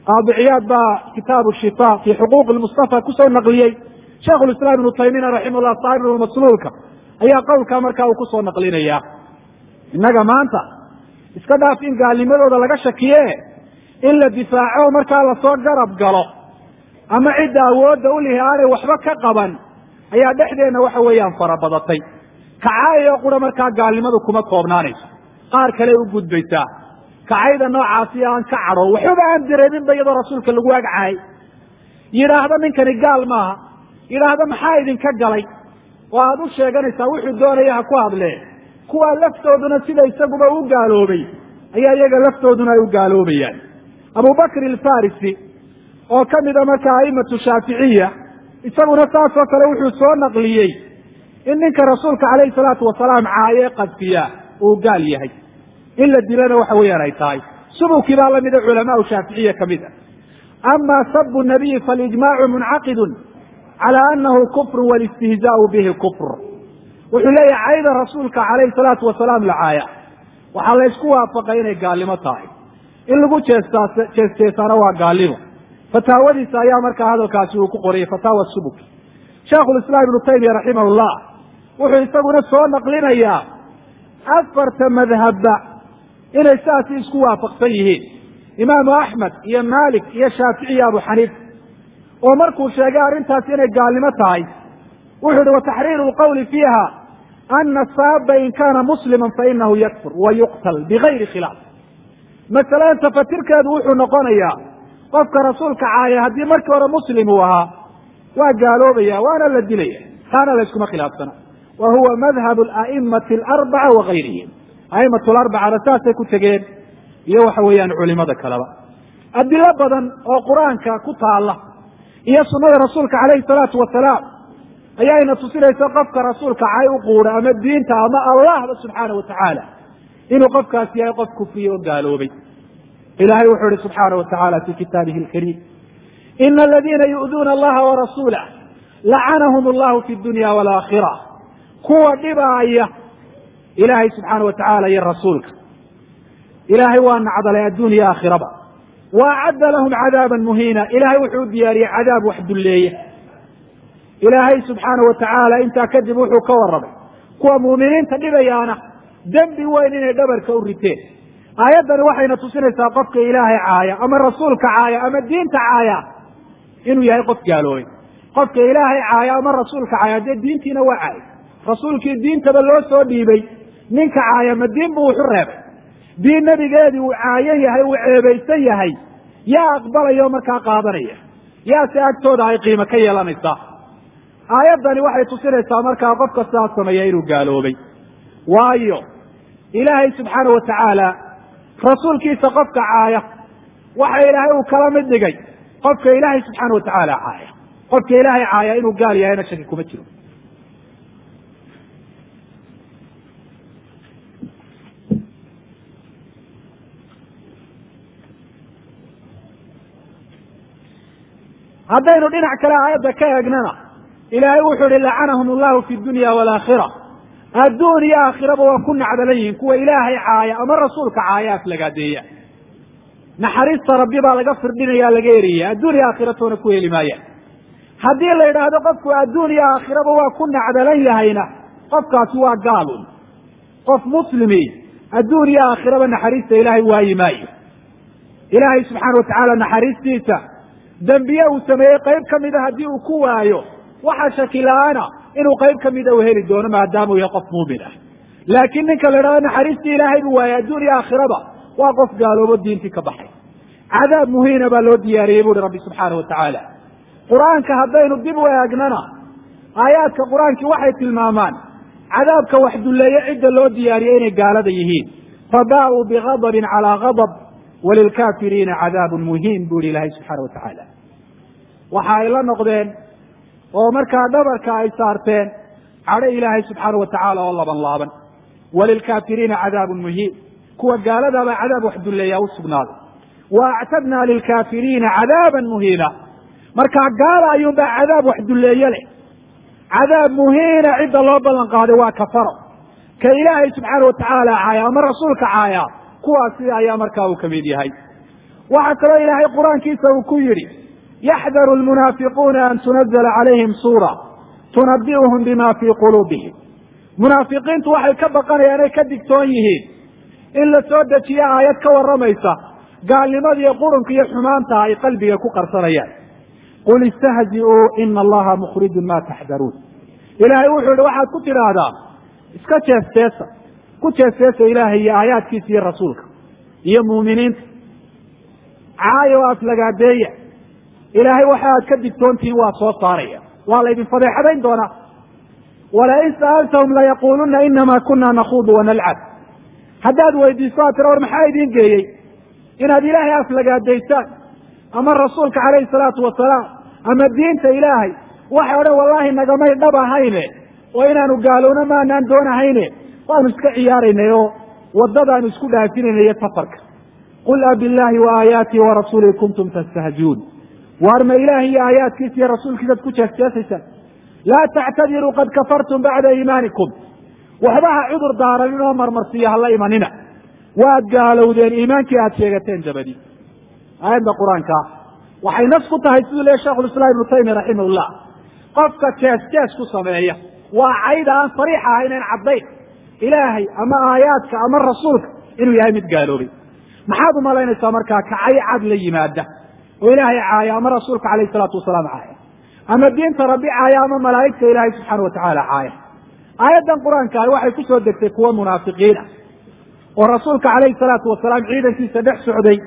qaadiciyaad baa kitaabu shifa fi xuquuqi lmustafa kusoo naqliyey sheikhu lislaam ibnu taymiyana raximahullah saaxibu masluulka ayaa qowlkaa markaa uu kusoo naqlinaya innaga maanta iska dhaaf in gaalnimadooda laga shakiye in la difaaco markaa lasoo garab galo ama cidda awoodda u lihi aanay waxba ka qaban ayaa dhexdeenna waxa weeyaan farabadatay kacaayoo qura markaa gaalnimadu kuma koobnaanayso qaar kale u gudbaysaa kacayda noocaasi aan ka cadho waxbaba aan dareeminba iyadoo rasuulka lagu agcahay yidhaahdo ninkani gaal maaha yidhaahdo maxaa idinka galay oo aada u sheeganaysaa wuxuu doonaya ha ku hadlee kuwaa laftooduna sida isaguba u gaaloobay ayaa iyaga laftooduna ay u gaaloobayaan abubakr alfarisi oo ka mida markaa aimatu shaaficiya isaguna saasoo kale wuxuu soo naqliyey in ninka rasuulka calayhi salaatu wasalaam caaye qadfiya uu gaal yahay in la dilana waxa weeyaan ay tahay subukii baa lamida culamaau shaaficiya ka mid a ama sabu nabiyi falijmaacu muncaqidun cala anahu kufru walistihzaau bihi kufr wuxuu leeyahay cayda rasuulka calayhi salaatu wasalaam la caaya waxaa laysku waafaqay inay gaalnimo tahay in lagu jeestaa jeesteesaana waa gaalnimo fataawadiisa ayaa markaa hadalkaasi uu ku qorayay fataawa subuk sheikhulislaam ibnu taymiya raximahullah wuxuu isaguna soo naqlinayaa afarta madhabba inay saasi isku waafaqsan yihiin imaamu axmed iyo maalik iyo shaafici iyo abu xaniifa oo markuu sheegay arrintaasi inay gaalnimo tahay wuxuu yihi wataxriiru lqawli fiiha ana saaba in kaana muslima fainahu yakfur wa yuqtal bigayri khilaaf masalan tafatirkeedu wuxuu noqonayaa qofka rasuulka caaya haddii markii hore muslim uu ahaa waa gaaloobaya waana la dilaya taana layskuma khilaafsana wa huwa madhab aimati alarbaca wagayrihim aimatu larbacana saasay ku tegeen iyo waxa weeyaan culimada kaleba adilo badan oo qur-aanka ku taala iyo sunada rasuulka calayhi salaatu wasalaam ayaayna tusinaysa qofka rasuulka cay u quudha ama diinta ama allahba subxaana watacaala inuu qofkaasi yahay qof kufriye oo gaaloobay ilahay wuxuu ihi subxaana watacaala fi kitaabihi alkariim ina aladiina yu'duuna allaha warasuulah lacanahum allahu fi dunya walaakhira kuwa dhibaaya ilaahay subxaana watacaala iyo rasuulka ilaahay waa nacdalay addunya aakhiraba wa acadda lahum cadaaban muhiina ilahay wuxuu u diyaariyey cadaab wax dulleeya ilaahay subxaana watacaala intaa kadib wuxuu ka warramay kuwa muuminiinta dhibayaana dembi weyn inay dhabarka u riteen aayaddani waxayna tusinaysaa qofka ilaahay caaya ama rasuulka caaya ama diinta caaya inuu yahay qof gaaloobay qofka ilaahay caaya ama rasuulka caaya dee diintiina waa caay rasuulkii diintaba loo soo dhiibay ninka caaya ma diin buu wuxu reebay diin nebigeedii uu caayan yahay uu ceebaysan yahay yaa aqbalaya oo markaa qaadanaya yaase agtooda ay qiimo ka yeelanaysaa aayaddani waxay tusinaysaa markaa qofka sidaas sameeya inuu gaaloobay waayo ilaahay subxaana watacaala rasuulkiisa qofka caaya waxa ilaahay uu kala mid dhigay qofka ilaahay subxaana watacaala caaya qofka ilaahay caaya inuu gaal yahayna shaki kuma jiro haddaynu dhinac kale aayadda ka eegnana ilaahay wuxuu ihi lacanahum allahu fi dunya walaakhira adduun iyo aakhiraba waa ku nacdalan yihiin kuwa ilaahay caaya ama rasuulka caaya aflagaadeeya naxariista rabbi baa laga firdhinaya laga eriyaya adduun iyo aakhiratoona ku heli maayaan haddii la yidhaahdo qofku adduun iyo aakhiraba waa ku nacdalan yahayna qofkaasi waa gaalun qof muslimi adduun iyo aakhiraba naxariista ilaahay waayi maayo ilaahay subxaana watacaala naxariistiisa dembiye uu sameeyey qayb ka mida haddii uu ku waayo waxa shaki la-aana inuu qayb ka mida uu heli doono maadaama uu yahay qof muumin ah laakiin ninka la idhahdo naxariistii ilaahay buu waayay adduun iyo aakhiraba waa qof gaaloobo diintii ka baxay cadaab muhiina baa loo diyaariyey buuhi rabbi subxaana watacaala qur-aanka haddaynu dib u eegnana aayaadka qur-aankii waxay tilmaamaan cadaabka wax dulleeye cidda loo diyaariyey inay gaalada yihiin fabaa-uu bigadabin calaa gadab walilkaafiriina cadaabun muhiin bu ihi ilaahay subxaana watacaala waxa ay la noqdeen oo markaa dhabarka ay saarteen cadho ilaahay subxaana watacaala oo laban laaban walilkaafiriina cadaabun muhiin kuwa gaaladaabaa cadaab wax dulleeyaa u sugnaaday wa actadnaa lilkaafiriina cadaaban muhiina markaa gaala ayuunbaa cadaab wax dulleeye leh cadaab muhiina cidda loo ballan qaaday waa kafaro ka ilaahay subxaana watacaala caaya ama rasuulka caaya kuwaasi ayaa markaa uu ka mid yahay waxaa kaloo ilaahay qur-aankiisa uu ku yidhi yaxdaru lmunaafiquuna an tunazala calayhim suura tunabi'uhum bima fii quluubihim munaafiqiintu waxay ka baqanayaan ay ka digtoon yihiin in la soo dejiyo aayad ka warramaysa gaalnimada iyo qurunka iyo xumaanta ay qalbiga ku qarsanayaan qul istahzi'uu ina allaha mukhrijun ma taxdaruun ilaahay wuxuu yihi waxaad ku tidhaahdaa iska jeesteesa ku jeesteesa ilaahay iyo aayaadkiisa iyo rasuulka iyo muuminiinta caayo o aflagaadeeya ilaahay waxa aad ka digtoontihiin waa soo saaraya waa laydin fadeexadayn doonaa walain sa'altahum layaquuluna inama kuna nakuudu wanalcab haddaad weydiiso aad tira war maxaa idiin geeyey inaad ilaahay aflagaadaysaan ama rasuulka calayhi salaatu wasalaam ama diinta ilaahay waxay odhan wallaahi nagamay dhab ahayne oo inaanu gaalowno maanaan doonahayne waanu iska ciyaaraynay oo waddadaanu isku dhaafinayna iyo safarka qul abillaahi wa aayaatii wa rasuulihi kuntum tastahziuun waar ma ilaahi iyo aayaadkiisa iyo rasuulkiisaad ku jeesjeesaysaan laa tactadiruu qad kafartum bacda iimaanikum waxba ha cudur daaranin oo marmarsiiyo hala imanina waad gaalowdeen iimaankii aad sheegateen dabadii aayadda qur-aankaa waxay nas ku tahay siduu leeya shekhulislaam ibnu taymiya raximahullah qofka jees jees ku sameeya waa cayda aan sariix ahayn en caddayn ilaahay ama aayaadka ama rasuulka inuu yahay mid gaaloobay maxaad umalaynaysaa markaa kacay cad la yimaada oo ilaahay caaya ama rasuulka calayhi salaatu wasalaam caaya ama diinta rabbi caaya ama malaa'igta ilaahay subxaana watacaala caaya aayaddan qur-aanka ahi waxay ku soo degtay kuwa munaafiqiin ah oo rasuulka calayhi salaatu wasalaam ciidankiisa dhex socday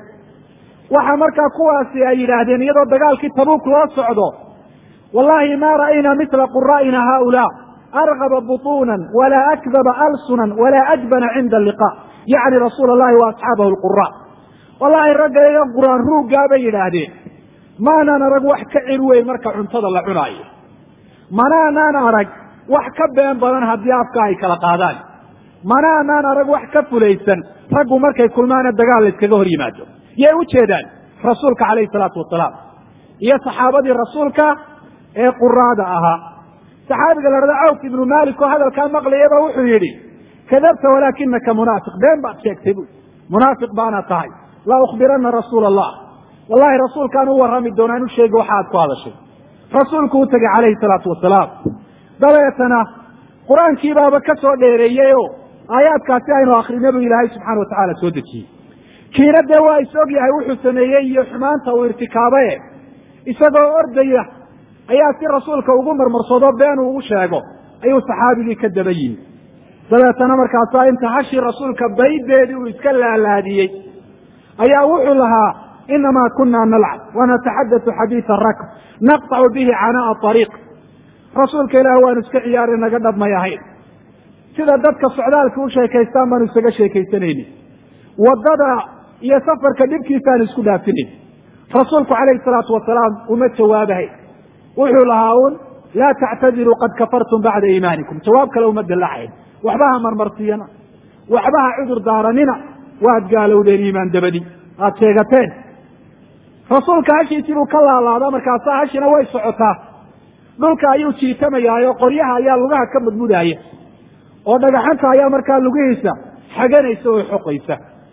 waxaa markaa kuwaasi ay yidhaahdeen iyadoo dagaalkii tabuuk loo socdo wallahi ma ra'ayna mila qura'ina haulaa argaba butuunan walaa akdaba alsunan walaa ajbana cinda alliqa yacni rasuula allahi wa asxaabahu lqura wallahi ragga iga quraan ruuggaa bay yidhaahdeen maanaan arag wax ka cil weyn marka cuntada la cunaayo manaanaan arag wax ka been badan haddii afka ay kala qaadaan manaanaan arag wax ka fulaysan raggu markay kulmaana dagaal la iskaga hor yimaado yay u jeedaan rasuulka calayhi salaatu wasalaam iyo saxaabadii rasuulka ee quraada ahaa saxaabiga la dhahda cawf ibnu malik oo hadalkaa maqlayaba wuxuu yidhi kadabta walaakinaka munaafiq been baad sheegtay bu munaafiq baana tahay la ukhbirana rasuula allah wallahi rasuulkaan u warrami doonaa inu sheegi waxa aad ku hadashay rasuulku u tegay calayhi salaatu wasalaam dabeetana qur-aankii baaba ka soo dheereeyey o aayaadkaasi aynu akrinay buu ilaahay subxana watacaala soo dejiyey kiina dee waa is og yahay wuxuu sameeyey iyo xumaanta uu irtikaabaye isagoo ordaya ayaa si rasuulka ugu marmarsado been uu u sheego ayuu saxaabigii ka daba yimi dabeetana markaasaa inta hashii rasuulka baydeedii uu iska laalaadiyey ayaa wuxuu lahaa inamaa kuna nalcab wanataxadatu xadiida rakb naqtacu bihi canaa'a ariiq rasuulka ilaah waanu iska ciyaari naga dhabmay ahayn sida dadka socdaalka u sheekaystaan baanu isaga sheekaysanayni waddada iyo safarka dhibkiisaanu isku dhaafinayn rasuulku calayhi salaatu wasalaam uma jawaabahay wuxuu lahaa un laa tactadiruu qad kafartum bacda iimaanikum jawaab kale uma dalacayn waxba ha marmarsiyana waxba ha cudur daaranina waad gaalowdeen iimaan dabadi aad sheegateen rasuulka hashiisii buu ka laalaadaa markaasaa hashina way socotaa dhulka ayuu jiitamayaayo qoryaha ayaa lugaha ka mudmudaaya oo dhagaxanta ayaa markaa lugihiisa xaganaysa oo xoqaysa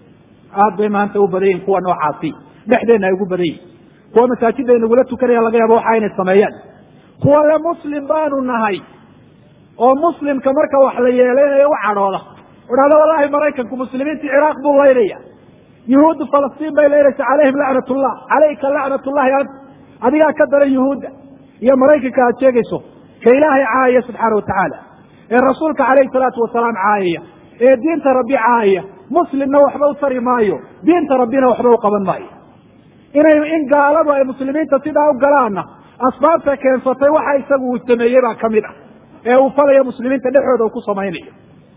aad bay maanta u badan yihin kuwa noocaasi dhexdeenna ay ugu badan yihin kuwa masaajidda inagula tukanaya laga yaabo waxa inay sameeyaan kuwa le muslim baanu nahay oo muslimka marka wax la yeeleynayo u cadhooda idhahda wallahi maraykanku muslimiintii ciraaq buu laynaya yuhuuddu falastiin bay laynaysa calayhim lacnat ullah calayka lacnat ullahi ant adigaa ka daran yuhuudda iyo maraykanka aad sheegayso ka ilaahay caayaya subxaana watacaala ee rasuulka calayhi salaatu wasalaam caayaya ee diinta rabbi caayaya muslimna waxba u tari maayo diinta rabbina waxba u qaban maayo inay in gaaladu ay muslimiinta sidaa u galaanna asbaabta keensatay waxa isagu uu sameeyey baa ka mid ah ee uu falayo muslimiinta dhexooda uu ku samaynayo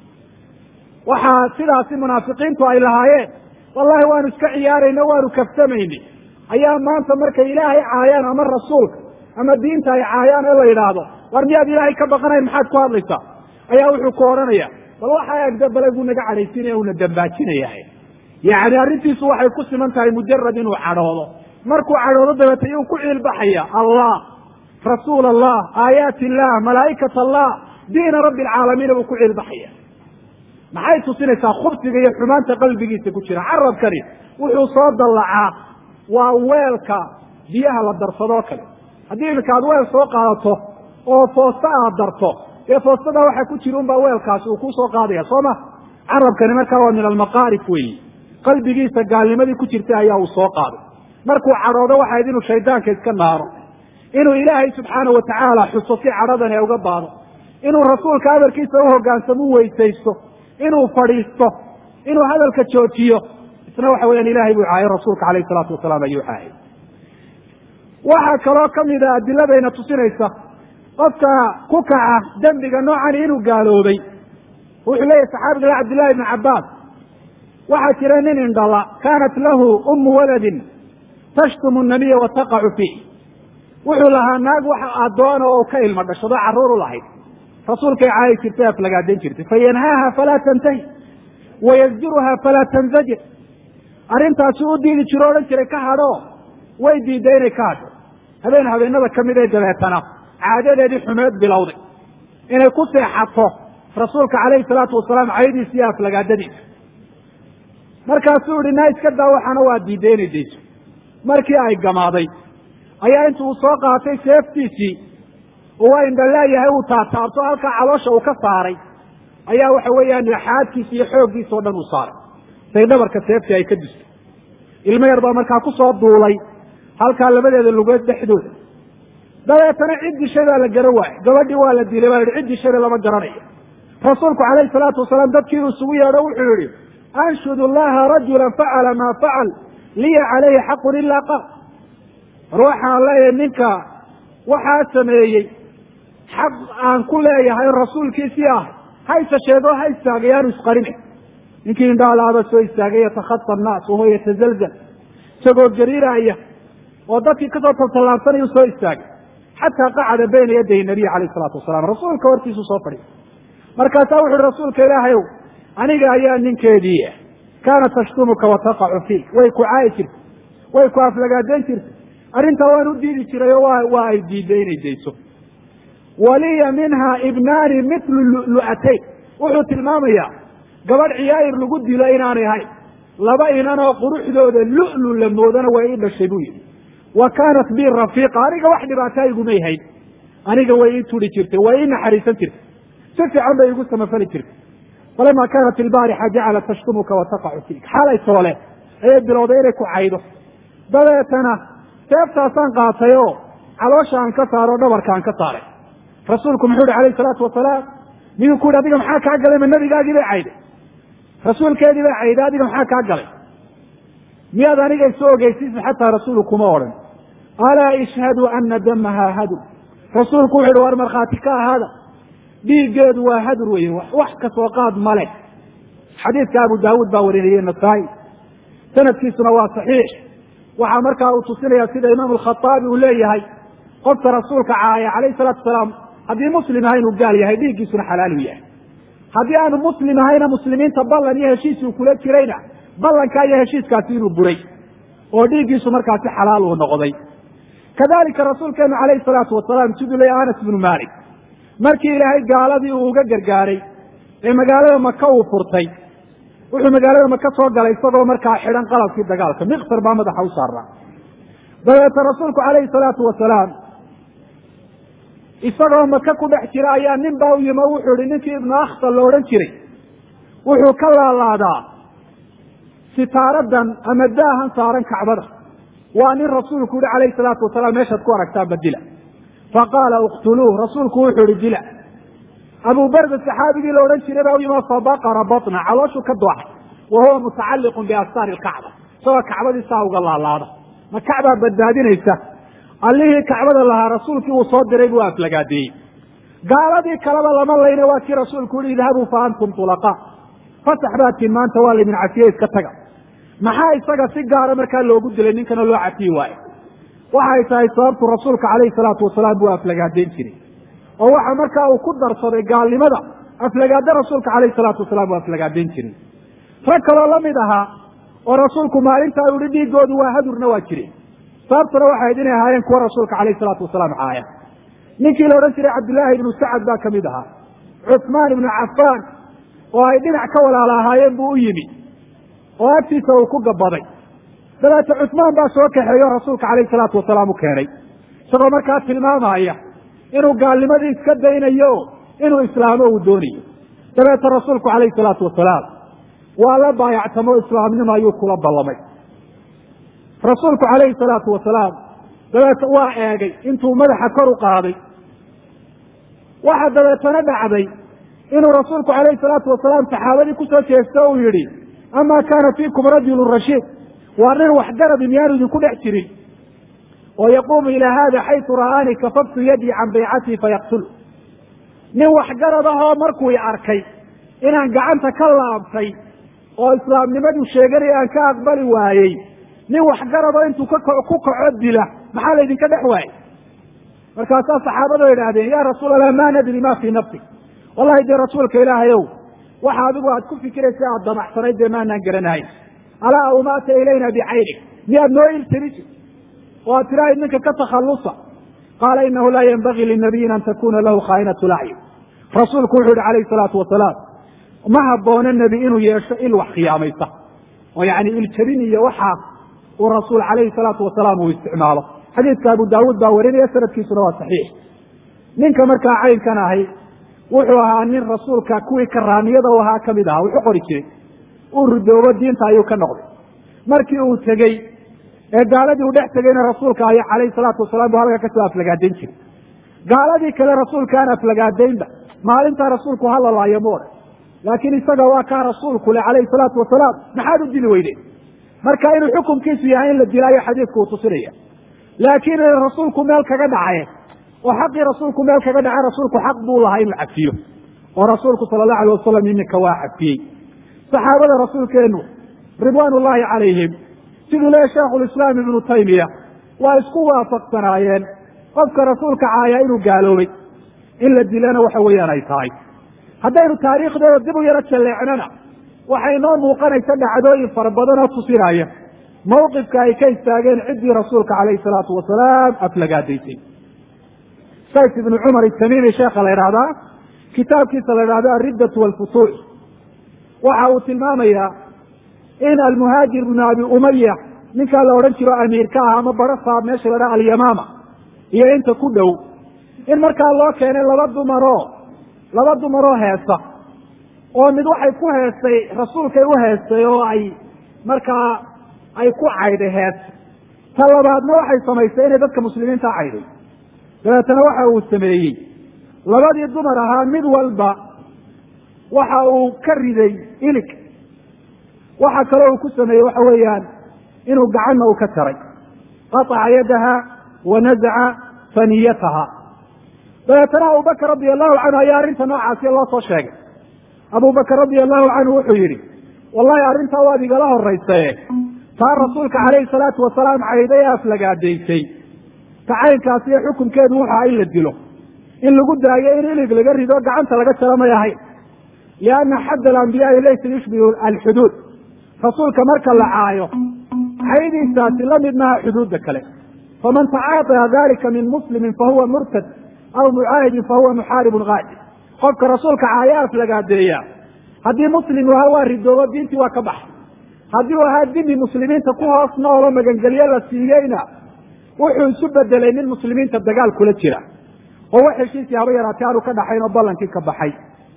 waxaa sidaasi munaafiqiintu ay lahaayeen wallahi waanu iska ciyaarayna waanu kafsamayni ayaa maanta markay ilaahay caayaan ama rasuulka ama diinta ay caayaan ee la yidhaahdo war miyaad ilaahay ka baqanayn maxaad ku hadlaysaa ayaa wuxuu ku odhanaya bal waxa agda bale buu naga cadhaysinaya una dambaajinaya yacni arrintiisu waxay ku siman tahay mujarad inuu cadhoodo markuu cadhoodo dabeeta iyuu ku ciilbaxaya allah rasuul allah aayaati illah malaa'ikat allah diina rabbi alcaalamiina buu ku ciilbaxaya maxay tusinaysaa khubsiga iyo xumaanta qalbigiisa ku jira carabkani wuxuu soo dallacaa waa weelka biyaha la darsadoo kale haddii iminka aad weel soo qaadato oo foosta aad darto dee foostada waxaa ku jira unbaa weelkaasi uu kusoo qaadaya soo ma carabkani markaa waa min almaqaarif weeyi qalbigiisa gaalnimadii ku jirtay ayaa uu soo qaaday markuu cadhoodo waxayd inuu shaydaanka iska naaro inuu ilaahay subxaana watacaala xuso si cadhadani ay uga baado inuu rasuulka amarkiisa uhogaansamo u weysaysto inuu fadhiisto inuu hadalka joojiyo isna waxa weyaan ilahay buu caayay rasuulka alayh salaatu wasalaam ayuu caayay waxaa kaloo kamid a adiladayna tusinaysa qofka ku kaca dembiga noocani inuu gaaloobay wuxuu leeyahy saxaabiga le cabdillahi ibni cabbaas waxaa jira nin indhala kaanat lahu ummu waladin tashtumu nabiya wa taqacu fiih wuxuu lahaa naag wax addoona oo ka ilmo dhashado carruur u lahayd rasuulkay caayi jirtay aflagaadan jirtay fayanhaaha falaa tantahi wayasjuruha falaa tanzajir arrintaasi u diidi jiro o odhan jiray ka hadho way diidday inay ka hadho habeen habeenada kamid ee dabeetana caadadeedii xumeed bilowday inay ku seexato rasuulka calayhi salaatu wasalaam caydiisa iyo aflagaadadiisa markaasuu ihi naa iska daa waxaana waa diidday inay dayso markii ay gamaaday ayaa intu uu soo qaatay seeftiisii oo waa indhalaayahay uu taataabto halkaa caloosha uu ka saaray ayaa waxa weeyaan xaadkiisa iyo xooggiisa o dhan uu saaray say dhabarka seeftii ay ka dusto ilmo yar baa markaa ku soo duulay halkaa labadeeda lugood dhexdooda dabeetana cid dishay baa la garan waayey gabadhii waa la dilay baa yihi cid dishayna lama garanayo rasuulku calayhi salaatu wasalaam dadkii uu isugu yeedho wuxuu yihi anshudu llaha rajula facala maa facal liya calayhi xaqun ilaa qaal war waxaan leeyahay ninka waxaa sameeyey xaq aan ku leeyahay rasuulkiisii ah hayse sheego ha istaagay aanu isqarine ninkii indhaalaaba soo istaagay yatakhata annaas wahuwa yatazalzal isagoo gariiraaya oo dadkii kasoo taltallaabsanayuu soo istaagay xataa qacada bayna yaday nabiy calayh isalaatu wasalaam rasuulka hortiisu soo fadhiya markaasaa wuxu uhi rasuulka ilaahayow aniga ayaa ninkeedii kaanat tashtumuka wa taqacu fiik way ku caayi jirtay way ku aflagaadeyn jirtay arrintaa waan u diidi jiray oo waa waa ay diiday inay dayso waliya minha ibnaani mitlu lu'atayn wuxuu tilmaamayaa gabadh ciyaayir lagu dilo inaanay ahayn laba inan oo quruxdooda lu'lu la moodana way ii dhashay buu yihi wa kaanat bi rafiiqa aniga wax dhibaataa igumay hayn aniga way ii turi jirtay way ii naxariisan jirtay si fiican bay igu samafali jirtay falama kaanat ilbaarixa jacalat tashtumuka wa taqacu fiik xalay soole ayay bilowday inay ku caydo dabeetana seeftaasaan qaatay oo caloosha aan ka saaro o dhabarka aan ka saaray rasuulku muxuu ihi alayh salaatu wasalaam miduu ku yihi adiga maxaa kaa galay ma nabigaagii bay cayday rasuulkeedii bay cayday adiga maxaa kaa galay miyaad aniga isu ogeysiisa xataa rasuulu kuma odhan alaa ishhadu ana damaha hadur rasuulku wuxu uhi war markhaati ka ahaada dhiiggeedu waa hadur weye wax kasoo qaad male xadiidka abu daawuud baa warinayey nasaa-i sanadkiisuna waa saxiix waxaa markaa uu tusinaya sida imaam alkhaaabi uu leeyahay qofka rasuulka caaya calayhi salaatu wasalaam haddii muslim aha inuu gaal yahay dhiiggiisuna xalaal u yahay haddii aanu muslim ahayna muslimiinta ballan iyo heshiis uu kula jirayna ballankaa iyo heshiiskaasi inuu buray oo dhiiggiisu markaasi xalaal uu noqday kadalika rasuulkeenu calayhi salaatu wasalaam siduu leeyahy anas bnu malik markii ilaahay gaaladii uu uga gargaaray ee magaalada maka uu furtay wuxuu magaalada maka soo galay isagoo markaa xidhan qalabkii dagaalka miqsar baa madaxa u saaraa dabeete rasuulku calayhi salaatu wasalaam isagoo maka ku dhex jira ayaa nin baa u yimi o wuxuu ihi ninkii ibnu akhtal la odhan jiray wuxuu ka laalaadaa sitaaradan ama daahan saaran kacbada waa nin rasuulku yihi calayhi salaatu wasalaam meeshaad ku aragtaan badila faqaala uktuluuh rasuulku wuxuu ihi dila abu barda saxaabigii la odhan jiray baa u yimi fabaqara batna calooshu ka dooxay wa huwa mutacalliqun biastaari lkacba isagoo kacbadii saa uga laalaada ma kacbaa badbaadinaysa allihii kacbada lahaa rasuulkii uu soo diray buu aflagaadeeyey gaaladii kaleba lama layna waa kii rasuulku yihi idhabuu fa antum tulaqaa fasax baatiin maanta waa laydin cafiye iska taga maxaa isaga si gaara markaa loogu dilay ninkana loo cafiyi waayo waxay tahay sababtu rasuulka calayhi salaatu wasalaam buu aflagaadeyn jiray oo waxa markaa uu ku darsaday gaalnimada aflagaado rasuulka calayhi salaatu wasalaam uu aflagaadeyn jiray rag kaloo lamid ahaa oo rasuulku maalintaa u yihi dhiigoodu waa hadurna waa jireen sababtuna waxay ahayd inay ahaayeen kuwa rasuulka calayhi salaatu wasalaam caaya ninkii la odhan jiray cabdillaahi ibnu sacad baa kamid ahaa cuثmaan ibnu cafaan oo ay dhinac ka walaala ahaayeen buu u yimi oo agtiisa uu ku gabaday dabeete cusmaan baa soo kaxeeyo rasuulka calayhi salaatu wasalaam u keenay isagoo markaa tilmaamaya inuu gaalnimadii iska daynayo inuu islaamo uu doonayo dabeete rasuulku calayhi salaatu wasalaam waa la baayactamo islaamnimo ayuu kula ballamay rasuulku calayhi salaatu wasalaam dabeete waa eegay intuu madaxa kor u qaaday waxa dabeetana dhacday inuu rasuulku calayhi salaatu wasalaam saxaabadii kusoo jeesto uu yihi amaa kaana fiikum rajulu rashiid waa nin waxgaradi miyaanu idinku dhex jirin oo yaquumu ilaa hada xaytu ra'aanii kafaftu yadii can baycatii fayaqtul nin waxgarad ahoo markuu i arkay inaan gacanta ka laabtay oo islaamnimadu sheeganaya aan ka aqbali waayey nin waxgaradoo intuu ku kaco dila maxaa laydinka dhex waayey markaasaa saxaabadu idhaahdeen ya rasuul allah ma nadri ma fii nafsi wallahi dee rasuulka ilaahayow waxa adigu aad ku fikiraysa aad damacsanayd dee maanaan garanahayn alaa awmaata ilayna bicaynig miyaad noo iltirisi oo aad tirahayd ninka ka takhallusa qaala inahu laa yenbagii linabiyin an takuna lahu khaa'inatu lacyun rasuulku wuxuu yihi calayhi salaatu wasalaam ma habboona nebi inuu yeesho il wax khiyaamaysa oo yani iljabin iyo waxaa uu rasuul calayhi salaatu wasalaam uu isticmaalo xadiidka abu daawuud baa warinaya sanadkiisuna waa saxiix ninka markaa caynkan ahay wuxuu ahaa nin rasuulka kuwii karaamiyada u ahaa kamid ahaa wuxu qori jiray uu ridoobo diinta ayuu ka noqday markii uu tegey ee gaaladii uu dhex tegeyna rasuulka ay calayhi salaatu wasalaam buu halkaa kasoo aflagaadayn jiray gaaladii kale rasuulka aan aflagaadaynba maalintaa rasuulku halalaayo ma odhan laakiin isaga waa kaa rasuulku le calayhi salaatu wasalaam maxaad u dili weydeen marka inuu xukumkiisu yahay in la dilaayo xadiidku uu tusinaya laakiin rasuulku meel kaga dhacaye oo xaqii rasuulku meel kaga dhace rasuulku xaq buu lahaa inuu cafiyo oo rasuulku sala allahu alay wasalam iminka waa cafiyey saxaabada rasuulkeenu ridwaan ullaahi calayhim siduu leeya sheekhulislaam ibnu taymiya waa isku waafaqsanaayeen qofka rasuulka caaya inuu gaaloobay in la dilana waxa weeyaan ay tahay haddaynu taariikhdooda dib u yaro jalleecnana waxay noo muuqanaysa dhacdooyin fara badan oo tusinaya mawqifka ay ka istaageen ciddii rasuulka calayhi salaatu wasalaam aflagaadaysay says ibnu cumar itamimi sheekha la idhahdaa kitaabkiisa la idhahdo alriddatu walfutuux waxa uu tilmaamayaa in almuhaajir bnu abi umaya ninkaa la odhan jiro amiirka ah ama baro saab meesha la dhaha alyamaama iyo inta ku dhow in markaa loo keenay laba dumaroo laba dumaroo heesa oo mid waxay ku heestay rasuulkay u heestay oo ay markaa ay ku cayday hees ta labaadna waxay samaysay inay dadka muslimiinta cayday dabeetana waxa uu sameeyey labadii dumar ahaa mid walba waxa uu ka riday ilig waxa kaloo uu ku sameeyey waxa weeyaan inuu gacanna uu ka taray qataca yadaha wa nazaca faniyataha dabeetana abubakar radia allahu canhu ayaa arrinta noocaasiya loo soo sheegay abubakar radia allahu canhu wuxuu yidhi wallahi arrintaa waad igala horaysae taa rasuulka calayhi salaatu wasalaam cayday ee aflagaadaysay tacaynkaasi iyo xukunkeedu wuxu aha in la dilo in lagu daayo in ilig laga rido gacanta laga jaro may ahayn lianna xadd alambiyaai laysa yushbihu alxuduud rasuulka marka la caayo caydiisaasi la mid maha xuduudda kale faman tacaataya dalika min muslimin fahuwa murtad aw mucaahidin fahuwa muxaaribun qaadi qofka rasuulka caaya aflagaadeeya haddii muslim u ahaa waa ridoobo diintii waa ka baxay haddii uu ahaa dimi muslimiinta ku hoos noolo magangelyo la siiyeyna wuxuu isu bedelay nin muslimiinta dagaal kula jira oo wax heshiisii haba yaraatee aanu ka dhaxayn oo ballankii ka baxay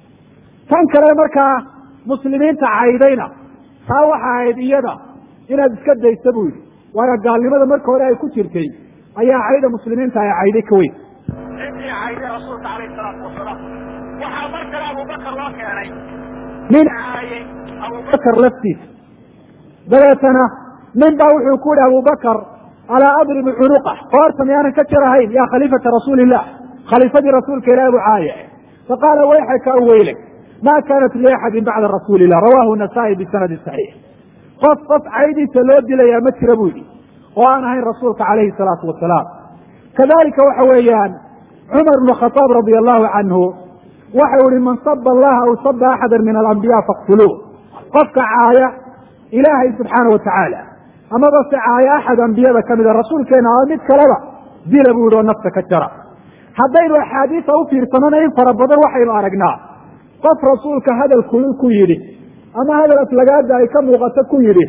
tan kale markaa muslimiinta caydayna taa waxa ahayd iyada inaad iska daysa buu yidhi waayo gaalnimada marka hore ay ku jirtay ayaa cayda muslimiinta ay cayday ka weyn ciddii cayday rasuulka calayhi salaatu wasalaam waxaa mar kale abubakar loo keenay nin caayay abubakar laftiisa dabeetana nin baa wuxuu ku yihi abubakar alaa adribu cunuqa qoorta miyaanan ka jarahayn yaa khaliifata rasuuli illah khaliifadii rasuulka ilahi buu caaya faqaala wayxaka weyle ma kaanat liaxadin bacda rasuuli illah rawahu nasaa-i bisanadi saxiix qof qof caydiisa loo dilayaa ma jira buu yidhi oo aan ahayn rasuulka calayhi salaatu wasalaam kadalika waxa weeyaan cumar bnu khadaab radia allahu canhu waxau ihi man saba allaha aw saba axada min alambiya faqtuluuh qofka caaya ilaahay subxaana wa tacaala amaba se caaya axad ambiyada ka mida rasuulkeena ama mid kaleba dila buu yihi oo nafta ka jara haddaynu axaadiisa u fiirsanona in fara badan waxaynu aragnaa qof rasuulka hadal kulul ku yidhi ama hadal aflagaada ay ka muuqato ku yidhi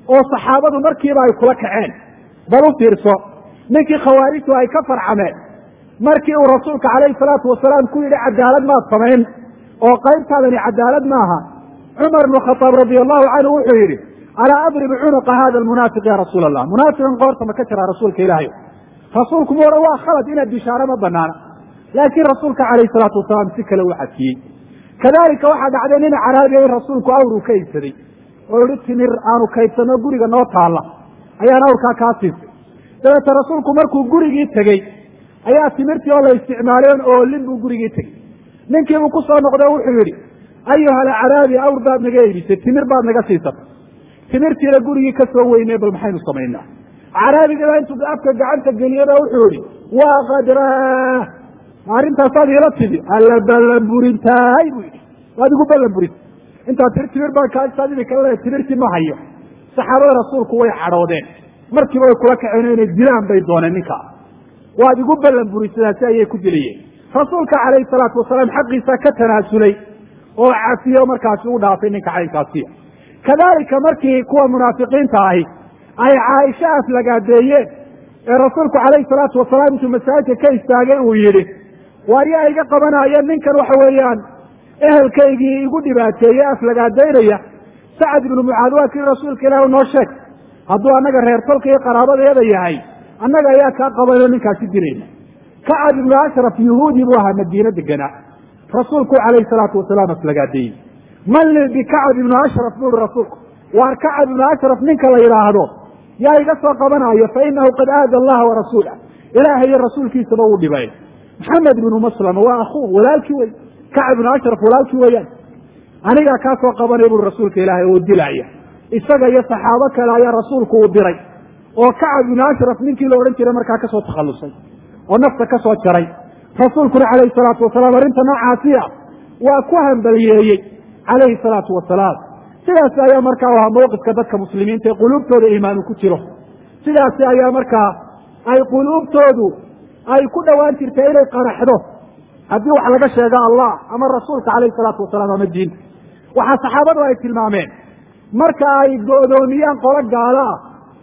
oo saxaabadu markiiba ay kula kaceen bal u fiirso ninkii khawaarijtu ay ka farcameen markii uu rasuulka calayhi salaatu wasalaam ku yidhi cadaalad maad samayn oo qaybtaadani cadaalad maaha cumar bnu khataab radia allahu canhu wuxuu yidhi alaa adribu cunuqa hada almunaafiq ya rasuula allah munaafiqan qoorta ma ka jiraa rasuulka ilaahay rasuulku ma odhan waa khalad inaad bishaaro ma banaana laakiin rasuulka calayhi salaatu wasalaam si kale u cadfiyey kadalika waxaa dhacday nin caraabiya in rasuulku awruu ka iibsaday oo yihi timir aanu kaydsanno guriga noo taalla ayaan awrkaa kaa siisay dabeete rasuulku markuu gurigii tegey ayaa timirtii oo la isticmaalay on oolin buu gurigii tegey ninkiibuu ku soo noqday o wuxuu yidhi ayuha alcaraabi awr baad naga iibisay timir baad naga siisatay timirtiina gurigii ka soo weynay bal maxaynu samaynaa caraabigaa intuu afka gacanta geliyaba wuxuu yihi waa qadraa arrintaasaad iila tidi alla ballanburintaay buu yidhi waad igu ballanburintay intaa tir timir baan kaagtaad imika le timirtii ma hayo saxaabada rasuulku way cadhoodeen markiiba way kula kaceen inay dilaan bay dooneen ninkaa waad igu ballanburisadaasi ayay ku dilayeen rasuulka calayhi salaatu wasalaam xaqiisa ka tanaasulay oo cafiyo markaasi u dhaafay ninka caynkaasiya kadalika markii kuwa munaafiqiinta ahi ay caaisho aflagaadeeyeen ee rasuulku calayhi salaatu wasalaam intuu masaajidka ka istaagay uu yidhi waar yaa iga qabanaya ninkan waxa weeyaan ehelkaygii igu dhibaateeye aflagaadaynaya sacad ibnu mucaad waa kii rasuulka ilaah noo sheeg hadduu annaga reer tolka iyo qaraabadeeda yahay annaga ayaa kaa qabanoo ninkaasi dilayna kacab ibnu ashraf yuhuudi buu ahaa madiine deganaa rasuulku calayhi salaatu wasalaam aflagaadeeyey man li bikacab ibnu ashraf buuri rasuulku waar kacab ibnu ashraf ninka la yidhaahdo yaa iga soo qabanayo fa inahu qad aada allaha wa rasuulah ilaahay iyo rasuulkiisaba uu dhibay maxamed ibnu maslama waa akuu walaalkii wey kacab ibnu ashraf walaalkii weeyaan anigaa kaa soo qabanaya buri rasuulka ilaahay oo dilaya isaga iyo saxaabo kale ayaa rasuulku uu diray oo kacab ibnu ashraf ninkii la odhan jiray markaa kasoo takhallusay oo nafta ka soo jaray rasuulkuna calayhi salaatu wasalaam arrinta noocaasiya waa ku hambaliyeeyey calayhi salaatu wasalaam sidaasi ayaa markaa u ahaa mawqifka dadka muslimiinta ee quluubtooda iimaanu ku jiro sidaasi ayaa markaa ay quluubtoodu ay ku dhowaan jirtay inay qaraxdo haddii wax laga sheego allah ama rasuulka calayhi salaatu wasalaam ama diinta waxaa saxaabadu ay tilmaameen marka ay go'doomiyaan qolo gaalo ah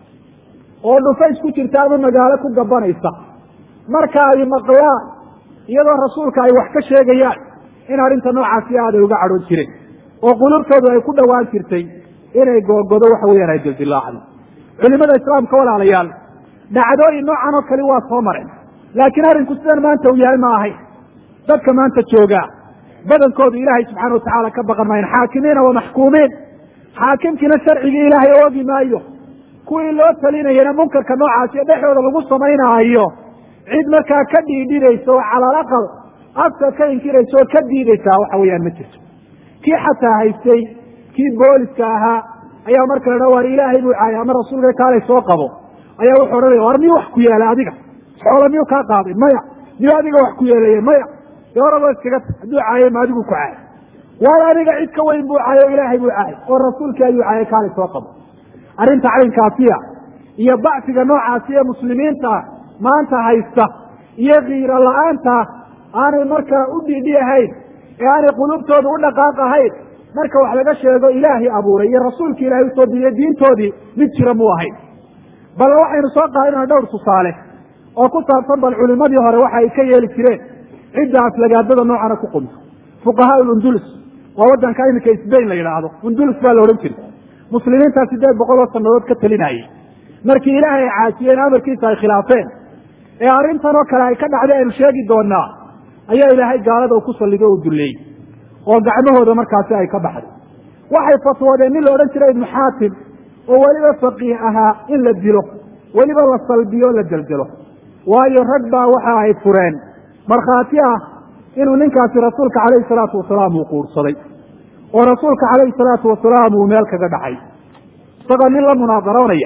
oo dhufays ku jirta ama magaalo ku gabanaysa marka ay maqlaan iyadoo rasuulka ay wax ka sheegayaan in arrinta noocaasi aaday uga cadhoon jireen oo qulubtoodu ay ku dhowaan jirtay inay googodo waxa weeyaan ay dildilaacdo culimada islaamka walaalayaal dhacdooyin noocan oo kale waa soo mareen laakiin arrinku sidan maanta uu yahay ma ahayn dadka maanta joogaa badankoodu ilaahay subxaana watacaala ka baqan maayan xaakimiina wa maxkuumiin xaakimkiina sharcigii ilaahay oogi maayo kuwii loo talinayana munkarka noocaasi dhexdooda lagu samaynaayo cid markaa ka dhiidhinaysa oo cala alaqal afka ka inkiraysa oo ka diidaysaa waxa weeyaan ma jirto kii xataa haystay kii booliska ahaa ayaa marka la dha war ilaahay buu caayay ama rasuulka kaalay soo qabo ayaa wuxuu odhanaya war miyuu wax ku yeelay adiga xoola miyuu kaa qaaday maya miyuu adiga wax ku yeelaye maya dee horaba iskaga ta hadduu caayay ma adigu ku caayay waayo aniga cid ka weyn buu caayay o ilaahay buu caayay oo rasuulkii ayuu caayay kaalay soo qabo arrinta caynkaasiya iyo bacsiga noocaasi ee muslimiinta maanta haysta iyo kiiro la-aanta aanay markaa u dhidhi ahayn ee aanay qulubtooda u dhaqaaq ahayn marka wax laga sheego ilaahay abuuray iyo rasuulkii ilahay usoo diiday diintoodii mid jira muu ahayn bal waxaynu soo qaadana dhowr tusaale oo ku saabsan bal culimadii hore waxa ay ka yeeli jireen cidda aflagaadada noocana ku qunto fuqahaa undulus waa waddanka iminka sbain la yidhaahdo undulus baa la odhan jiray muslimiintaa sideed boqol oo sanadood ka talinayay markii ilaahay ay caasiyeen amarkiisa ay khilaafeen ee arrintan oo kale ay ka dhacday aynu sheegi doonaa ayaa ilaahay gaalada u ku sallido o u dulleeyey oo gacmahooda markaasi ay ka baxday waxay fatwoodeen nin la odhan jiray ibnu xaatim oo weliba faqiih ahaa in la dilo weliba la salbiyo o la deldelo waayo rag baa waxa ay fureen markhaati ah inuu ninkaasi rasuulka calayhi salaatu wasalaam uu quursaday oo rasuulka calayhi salaatu wasalaam uu meel kaga dhacay isagoo nin la munaadaroonaya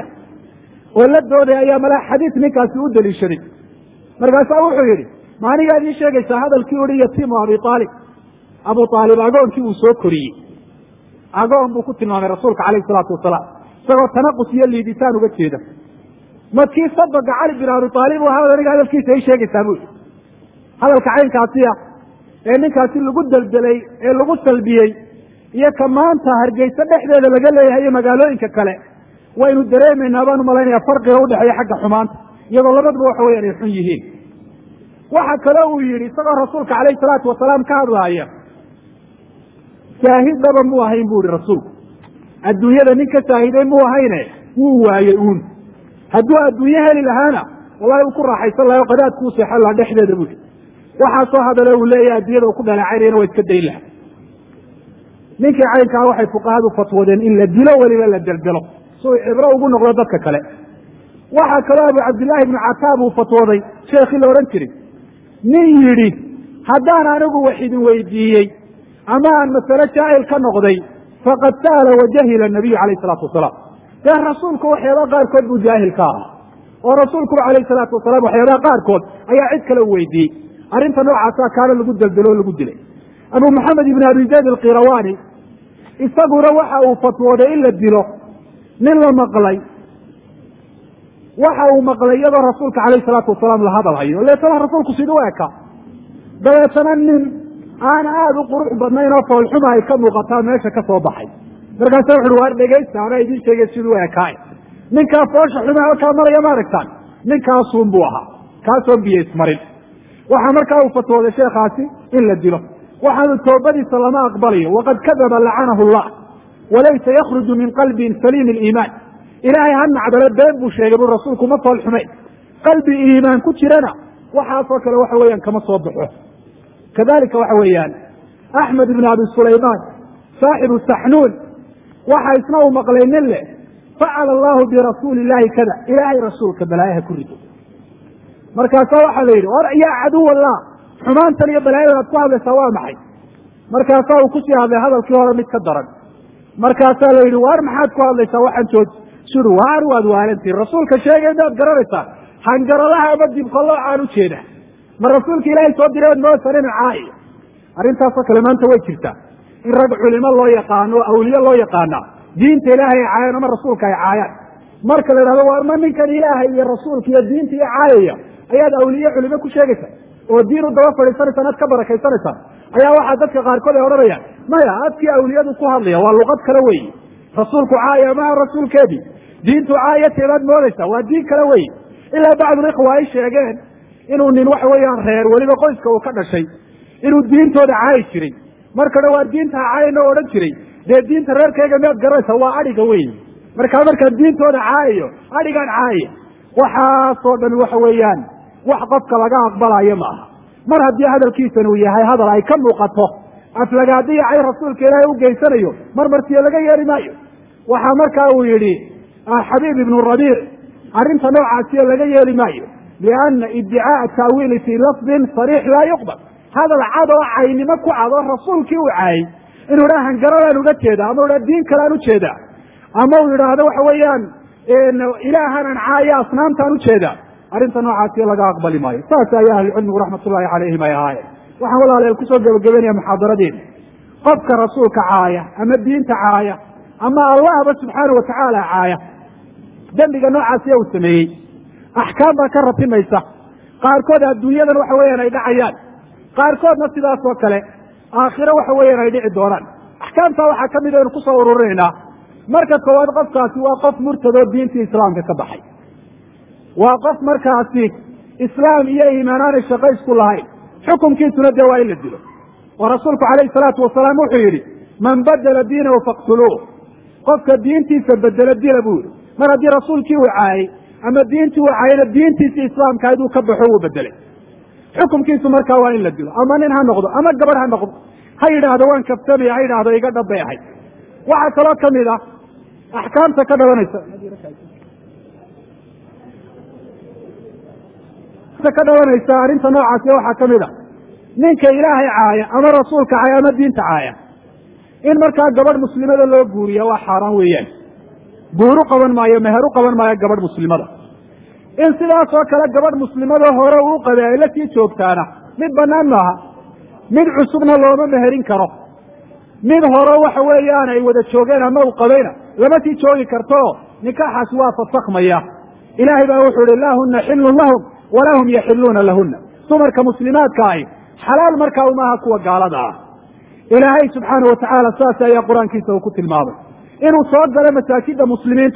oo la dooday ayaa malaa xadiid ninkaasi u daliishaday markaasaa wuxuu yidhi ma anigaad ii sheegaysaa hadalkii uhi yatiimu abi aalib abu aalib agoonkii uu soo koriyey agoon buu ku tilmaamay rasuulka calayhi salaatu wasalaam isagoo tanaqus iyo liiditaan uga jeeda madkii sabaga cali bin abi aalib u ahaa aniga hadalkiisa ii sheegaysaa buu yidhi hadalka caynkaasiya ee ninkaasi lagu deldelay ee lagu salbiyey iyo ka maanta hargeysa dhexdeeda laga leeyahay iyo magaalooyinka kale waynu dareemaynaa baan umalaynaya farqiga udhexeeya xagga xumaanta iyadoo labaduba waxa weyan ay xun yihiin waxa kale uu yidhi isagoo rasuulka calayhi salaatu wasalaam ka hadlaaya saahid dhaba mu ahayn bu ihi rasuulku adduunyada nin ka saahiday mu ahayne wuu waayey uun hadduu adduunye heli lahaana wallahi uu ku raaxaysan laha o qadaadku u seexan lahaa dhexdeeda bui waxaasoo hadale uu leeyahay adduunyada uu ku dhaleecaynayana waa iska dayn laha ninkii caynkaa waxay fuqahadu fatwadeen in la dilo weliba la deldelo si uu cibro ugu noqdo dadka kale waxaa kaloo abu cabdillaahi ibnu cataab uu fatwooday sheekhii la odhan jiray nin yidhi haddaan anigu wax idin weydiiyey ama aan masale jaahil ka noqday faqad sa'ala wajahila nabiyu calayh isalaatu wasalaam dee rasuulku waxyaabaha qaarkood buu jaahil ka ahaa oo rasuulkuba calayhi salaatu wasalaam waxyaabaha qaarkood ayaa cid kale u weydiiyey arrinta noocaasa kaana lagu deldelo o lagu dilay abu maxamed ibn abi zayd alkirawani isaguna waxa uu fatwooday in la dilo nin la maqlay waxa uu maqlay iyadoo rasuulka calayhi salaatu wasalaam la hadal hayo leetana rasuulku siduu eka dabeetana nin aan aada u qurux badnayn oo foolxuma ay ka muuqataa meesha ka soo baxay markaasa wuxuui waar dhegaysta anaa idiin sheegay siduu ekaay ninkaa foosha xuma halkaa maraya ma aragtaan ninkaasuun buu ahaa kaasoon biyo ismarin waxaa markaa uu fatwooday sheekhaasi in la dilo waxaanu toobadiisa lama aqbalayo waqad kadaba lacanahu llah walaysa yakruju min qalbin saliim aliimaan ilaahay ha nacdale been buu sheegay bu rasuulku ma fool xumayn qalbi iimaan ku jirana waxaasoo kale waxa weeyaan kama soo baxo kadalika waxa weeyaan axmed ibn abi sulaymaan saaxibu saxnuun waxa isna uu maqlay nin leh facala allahu birasuuli illahi kada ilaahay rasuulka balaayaha ku rido markaasaa waxaa la yidhi or yaa caduw allah xumaantan iyo balaayadan aad ku hadlaysaa waa maxay markaasaa uu kusii hadlay hadalkii hore mid ka daran markaasaa la yidhi waar maxaad ku hadlaysaa waxaan jooji suri waar waad waalantihin rasuulka sheegay maad garanaysaa hangaradaha ama dibqaloocaan u jeeda ma rasuulka ilaahay soo diray ood moosan inu caayo arrintaasoo kale maanta way jirtaa in rag culimo loo yaqaano o awliye loo yaqaana diinta ilaahay ay caayaan ama rasuulka ay caayaan marka la yidhahdo waar ma ninkan ilaahay iyo rasuulka iyo diinta iyo caayaya ayaad awliye culimo ku sheegaysaa oo diin u daba fadhiisanaysaan aad ka barakaysanaysaa ayaa waxaa dadka qaarkood ay odhanayaan maya adkii awliyadu ku hadlaya waa luqad kale weyi rasuulku caaya maha rasuulkeedii diintu caaya teebaad moodaysaa waa diin kale weyi ilaa bacdulikhwa ay sheegeen inuu nin waxa weeyaan reer weliba qoyska uu ka dhashay inuu diintooda caayi jiray markana waa diinta caayana o odhan jiray dee diinta reerkayga miyaad garanaysaa waa adhiga weyi markaa markaan diintooda caayayo adhigaan caayaya waxaasoo dhan waxa weeyaan wax qofka laga aqbalayo ma aha mar haddii hadalkiisan uu yahay hadal ay ka muuqato aflagaadiya cay rasuulka ilaahay u geysanayo mar martiyo laga yeeli maayo waxaa markaa uu yidhi xabiib ibnu rabiic arrinta noocaasiyo laga yeeli maayo lianna iddicaaa taawiili fii lafdin sariix laa yuqbal hadal cad oo caynimo ku cad oo rasuulkii uu caayay inuu idhaha hangaradaan uga jeeda ama u idhaha diin kalean ujeedaa ama uu yidhaahdo waxa weeyaan ilaahanaan caaya asnaamtaan ujeedaa arrinta noocaasiyo laga aqbali maayo saas ayaa ahlucilmigu raxmatullaahi calayhim ay ahaayeen waxaan walaaleel kusoo gebagabeynaya muxaadaradeena qofka rasuulka caaya ama diinta caaya ama allahba subxaana watacaala caaya dembiga noocaasiya uu sameeyey axkaam baa ka ratimaysa qaarkood adduunyadan waxa weeyaan ay dhacayaan qaarkoodna sidaas oo kale aakhiro waxa weeyaan ay dhici doonaan axkaamtaa waxaa ka mid aynu kusoo ururinaynaa marka koowaad qofkaasi waa qof murtadoo diintii islaamka ka baxay waa qof markaasi islaam iyo iimaan aanay shaqo isku lahayn xukunkiisuna dee waa in la dilo oo rasuulku calayhi salaatu wasalaam wuxuu yidhi man badela diinahu faqtuluuh qofka diintiisa bedelo dila buu yihi mar haddii rasuulkii uu caayay ama diintii uu caayayna diintiisii islaamka iduu ka baxo wuu bedelay xukunkiisu markaa waa in la dilo ama nin ha noqdo ama gabadh ha noqdo ha yidhaahdo waan kabtamaya ha yidhaahdo iga dhabbay ahay waxaa kaloo kamid ah axkaamta ka dhalanaysa ka dhalanaysa arrinta noocaasi waxaa kamid a ninka ilaahay caaya ama rasuulka caaya ama diinta caaya in markaa gabadh muslimada loo guuriya waa xaaraan weeyaan guur u qaban maayo meher u qaban maayo gabadh muslimada in sidaas oo kale gabadh muslimada hore uu qabay ay la sii joogtaana mid banaan maaha mid cusubna looma meherin karo mid hore waxa weeyaan ay wada joogeen ama uu qabayna lama sii joogi karto nikaaxaasi waa fasakhmaya ilaahay baa wuxuu ihi laa huna xilun lahum walaa hum yaxiluuna lahuna dumarka muslimaadka ahi xalaal markaa umaaha kuwa gaalada ah ilaahay subxaana watacaala saas ayaa qur-aankiisa uu ku tilmaamay inuu soo galo masaajida muslimiinta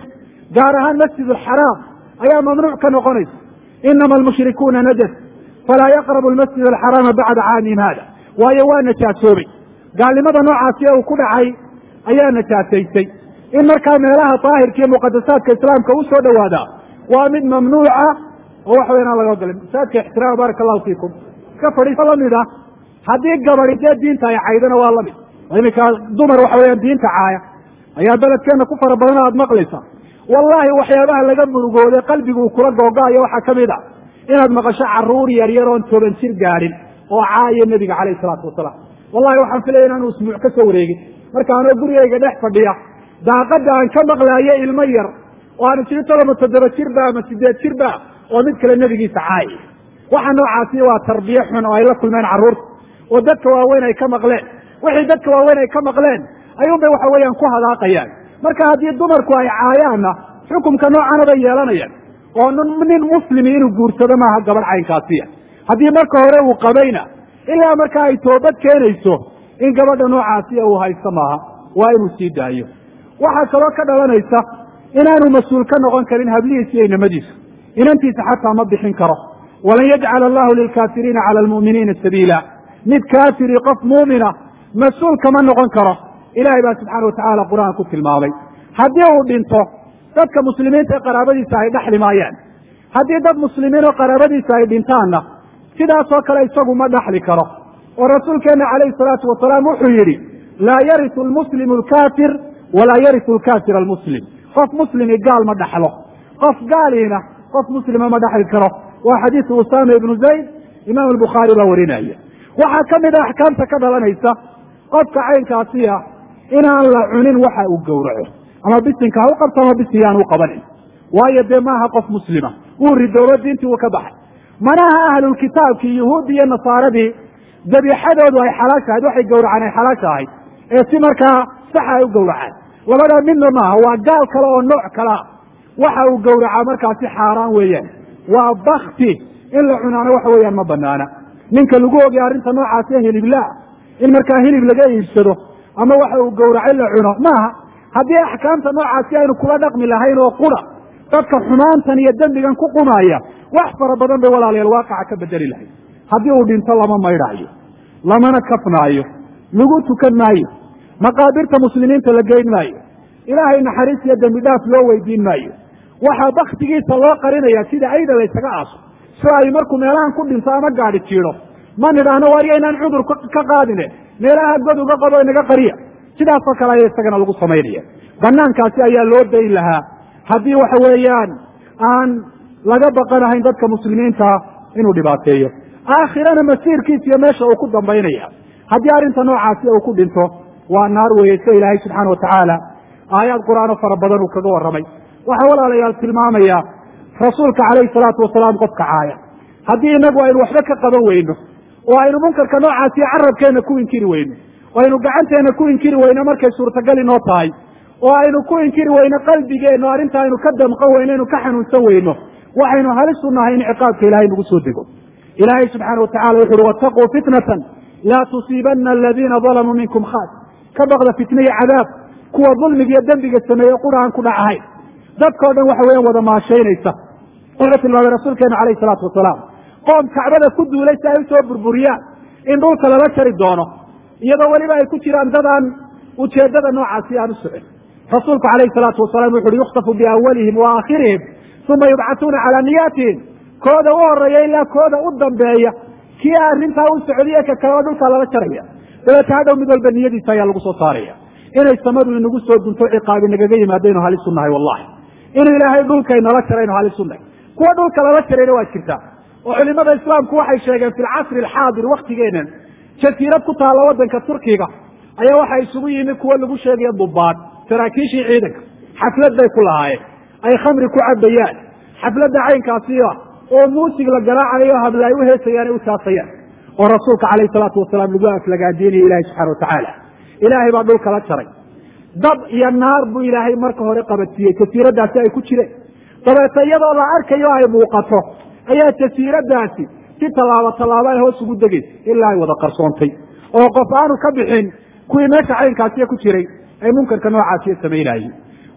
gaar ahaan masjid alxaraam ayaa mamnuuc ka noqonaysa inama almushrikuuna najas falaa yaqrabu almasjid alxaraama bacda caamihim hada waayo waa najaasoobay gaalnimada noocaasi ee uu ku dhacay ayaa najaasaysay in markaa meelaha daahirka iyo muqadasaadka islaamka u soo dhowaadaa waa mid mamnuuca oo waxa weyan aan laga ogolay masaajidka ixtiraama baaraka allahu fiikum iska fadhiiso lamid ah haddii gabadi dee diinta ay caydana waa lamid iminka dumar waxa weyaan diinta caaya ayaa beledkeena ku fara badan aad maqlaysaa wallaahi waxyaabaha laga murugooday qalbigu uu kula googo-ayo waxaa ka mid a inaad maqasho caruur yar yar oon toban jir gaadhin oo caaya nebiga calayhi salaatu wasalaam wallahi waxaan filaya inaanu isbuuc ka soo wareegin marka anoo gurigayga dhex fadhiya daaqada aan ka maqlaayo ilmo yar oo aan isiri toloma toddoba jirba ama sideed jirba oo mid kale nebigiisa caaya waxa noocaasi waa tarbiye xun oo ay la kulmeen carruurta oo dadka waaweyn ay ka maqleen wixii dadka waaweyn ay ka maqleen ayuun bay waxa weeyaan ku hadaaqayaan marka haddii dumarku ay caayaanna xukumka noocana bay yeelanayaan oo nin muslimi inuu guursado maaha gabadh caynkaasiya haddii marka hore uu qabayna ilaa markaa ay toobad keenayso in gabadha noocaasiya uu haysto maaha waa inuu sii daayo waxaa kaloo ka dhalanaysa inaanu mas-uul ka noqon karin hablihiisa iyo inamadiisa inantiisa xataa ma bixin karo walan yajcala allahu lilkaafiriina cala almu'miniina sabiila mid kaafiri qof muumina mas-uul kama noqon karo ilahay baa subxaana watacaala qur-aan ku tilmaamay haddii uu dhinto dadka muslimiinta ee qaraabadiisa ay dhexli maayaan haddii dad muslimiin oo qaraabadiisa ay dhintaanna sidaasoo kale isagu ma dhaxli karo oo rasuulkeena calayhi salaatu wasalaam wuxuu yidhi laa yarisu almuslimu alkaafir walaa yarisu alkaafir almuslim qof muslimi gaal ma dhaxlo qof gaaliina qof muslima ma dhaxli karo waa xadiisu usaama ibnu zayd imaam albukhaari baa warinaya waxaa ka mid a axkaamta ka dhalanaysa qofka caynkaasi ah inaan la cunin waxa uu gowraco ama bisinka ha u qabto ama bisin yaan u qabanin waayo dee maaha qof muslima wuu ridoobo diintii uu ka baxay manaha ahlulkitaabkii yuhuuddii iyo nasaaradii dabiixadoodu ay xalaasha ahayd waxay gowracaan ay xalaasha ahayd ee si markaa saxa ay u gowracaan labadaa midna maaha waa gaal kale oo nooc kalea waxa uu gowracaa markaasi xaaraan weeyaan waa bakti in la cunaana waxa weeyaan ma banaana ninka lagu ogay arrinta noocaasi hilibla in markaa hilib laga iibsado ama waxa uu gowracay la cuno maaha haddii axkaamta noocaasi aynu kula dhaqmi lahayn oo qura dadka xumaantan iyo dembigan ku qumaya wax fara badan bay walaalayaal waaqaca ka bedeli lahayd haddii uu dhinto lama maydhaayo lamana kafnaayo lagu tukan maayo maqaabirta muslimiinta la geyn maayo ilaahay naxariis iyo dembi dhaaf loo weydiin maayo waxaa baktigiisa loo qarinaya sida ayda laysaga aaso si ay markuu meelahan ku dhinto ama gaadhi jiido ma nidhaahno waarya inaan cudur ka qaadine meelaha god uga qabo inaga qariya sidaasoo kale ayaa isagana lagu samaynaya banaankaasi ayaa loo dayn lahaa haddii waxa weeyaan aan laga baqanahayn dadka muslimiinta inuu dhibaateeyo aakhirana masiirkiisa iyo meesha uu ku dambaynaya haddii arrinta noocaasi uu ku dhinto waa naar weeye sida ilaahay subxaana watacaala aayaad qur-aano fara badan uu kaga warramay waxaa walaalayaal tilmaamaya rasuulka calayhi salaatu wasalaam qofka caaya haddii inagu aynu waxba ka qaban weyno oo aynu munkarka noocaasi carabkeenna ku inkiri weyno oo aynu gacanteenna ku inkiri weyno markay suurtagal inoo tahay oo aynu ku inkiri weyno qalbigeenno arrinta aynu ka damqan weyno aynu ka xanuunsan weyno waxaynu halis u nahay in ciqaabka ilaahay nagu soo dego ilaahay subxaana watacala wuxu uhi wattaquu fitnatan laa tusiibana aladiina dalamuu minkum khaas ka baqda fitna iyo cadaab kuwa dulmiga iyo dembiga sameeye qura aan ku dhacahayn dadkao dhan waxa weeyaan wada maashaynaysa wuxuu tilmaamay rasuulkeenu calayhi salaatu wasalaam qoom kacbada ku duulay si ay usoo burburiyaan in dhulka lala jari doono iyadoo weliba ay ku jiraan dad aan ujeeddada noocaasi aan u socon rasuulku calayhi salaatu wasalaam wuxu uhi yukhtafu biawalihim wa aakhirihim uma yubcatuuna calaa niyaatihim kooda u horeeya ilaa kooda u dambeeya kii arrintaa u socdiye ka kaleba dhulkaa lala jaraya dabeeta hadhow mid walba niyadiisa ayaa lagu soo saaraya inay samadu inagu soo dunto ciqaabi nagaga yimaadaynu halis u nahay wallahi inuu ilaahay dhulkaynala jaraynu halis u nahay kuwa dhulka lala jarayna waa jirtaa oo culimada islaamku waxay sheegeen fi lcasri alxaadir waktigeenan jasiirad ku taalla waddanka turkiga ayaa waxaa isugu yimi kuwo lagu sheegaya dubaad saraakiishii ciidanka xaflad bay ku lahaayeen ay khamri ku cabayaan xafladda caynkaasiya oo muusig la garaacayo habla ay u heesayaan ay u taasayaan oo rasuulka calayhi salaatu wasalaam lagu aflagaadeenaya ilahi subxana watacaala ilaahay baa dhulka la jaray dab iyo naar buu ilaahay marka hore qabadsiiyey jasiiradaasi ay ku jireen dabeeta iyadoo la arkayo ay muuqato ayaa jasiiradaasi si tallaabo tallaabo ay hoos ugu degaysa ilaa ay wada qarsoontay oo qof aanu ka bixin kuwii meesha caynkaasiya ku jiray ay munkarka noocaasiya samaynaayeen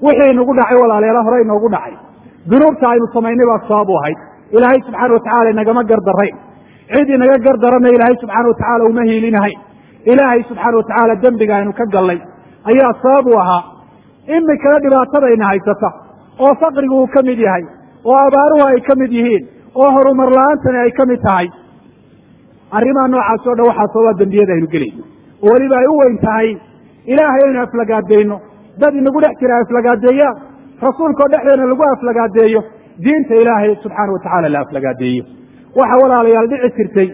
wixii inagu dhacay walaalayaala hore inoogu dhacay dunuubta aynu samaynay baa sabab u ahayd ilaahay subxaana watacala inagama gardarayn cid inaga gardarana ilaahay subxaana watacala uma hiilinahayn ilaahay subxaana watacaala dembiga aynu ka gallay ayaa sabab u ahaa imikana dhibaatadayna haysata oo faqrigu uu ka mid yahay oo abaaruhu ay ka mid yihiin oo horumar la-aantani ay ka mid tahay arrimaha noocaasi o dhan waxaa sababa dembiyada aynu gelayno oo weliba ay u weyn tahay ilaahay aynu aflagaadeyno dad inagu dhex jira aflagaadeeyaan rasuulkao dhexdeena lagu aflagaadeeyo diinta ilaahay subxaana watacala la aflagaadeeyo waxa walaalayaal dhici jirtay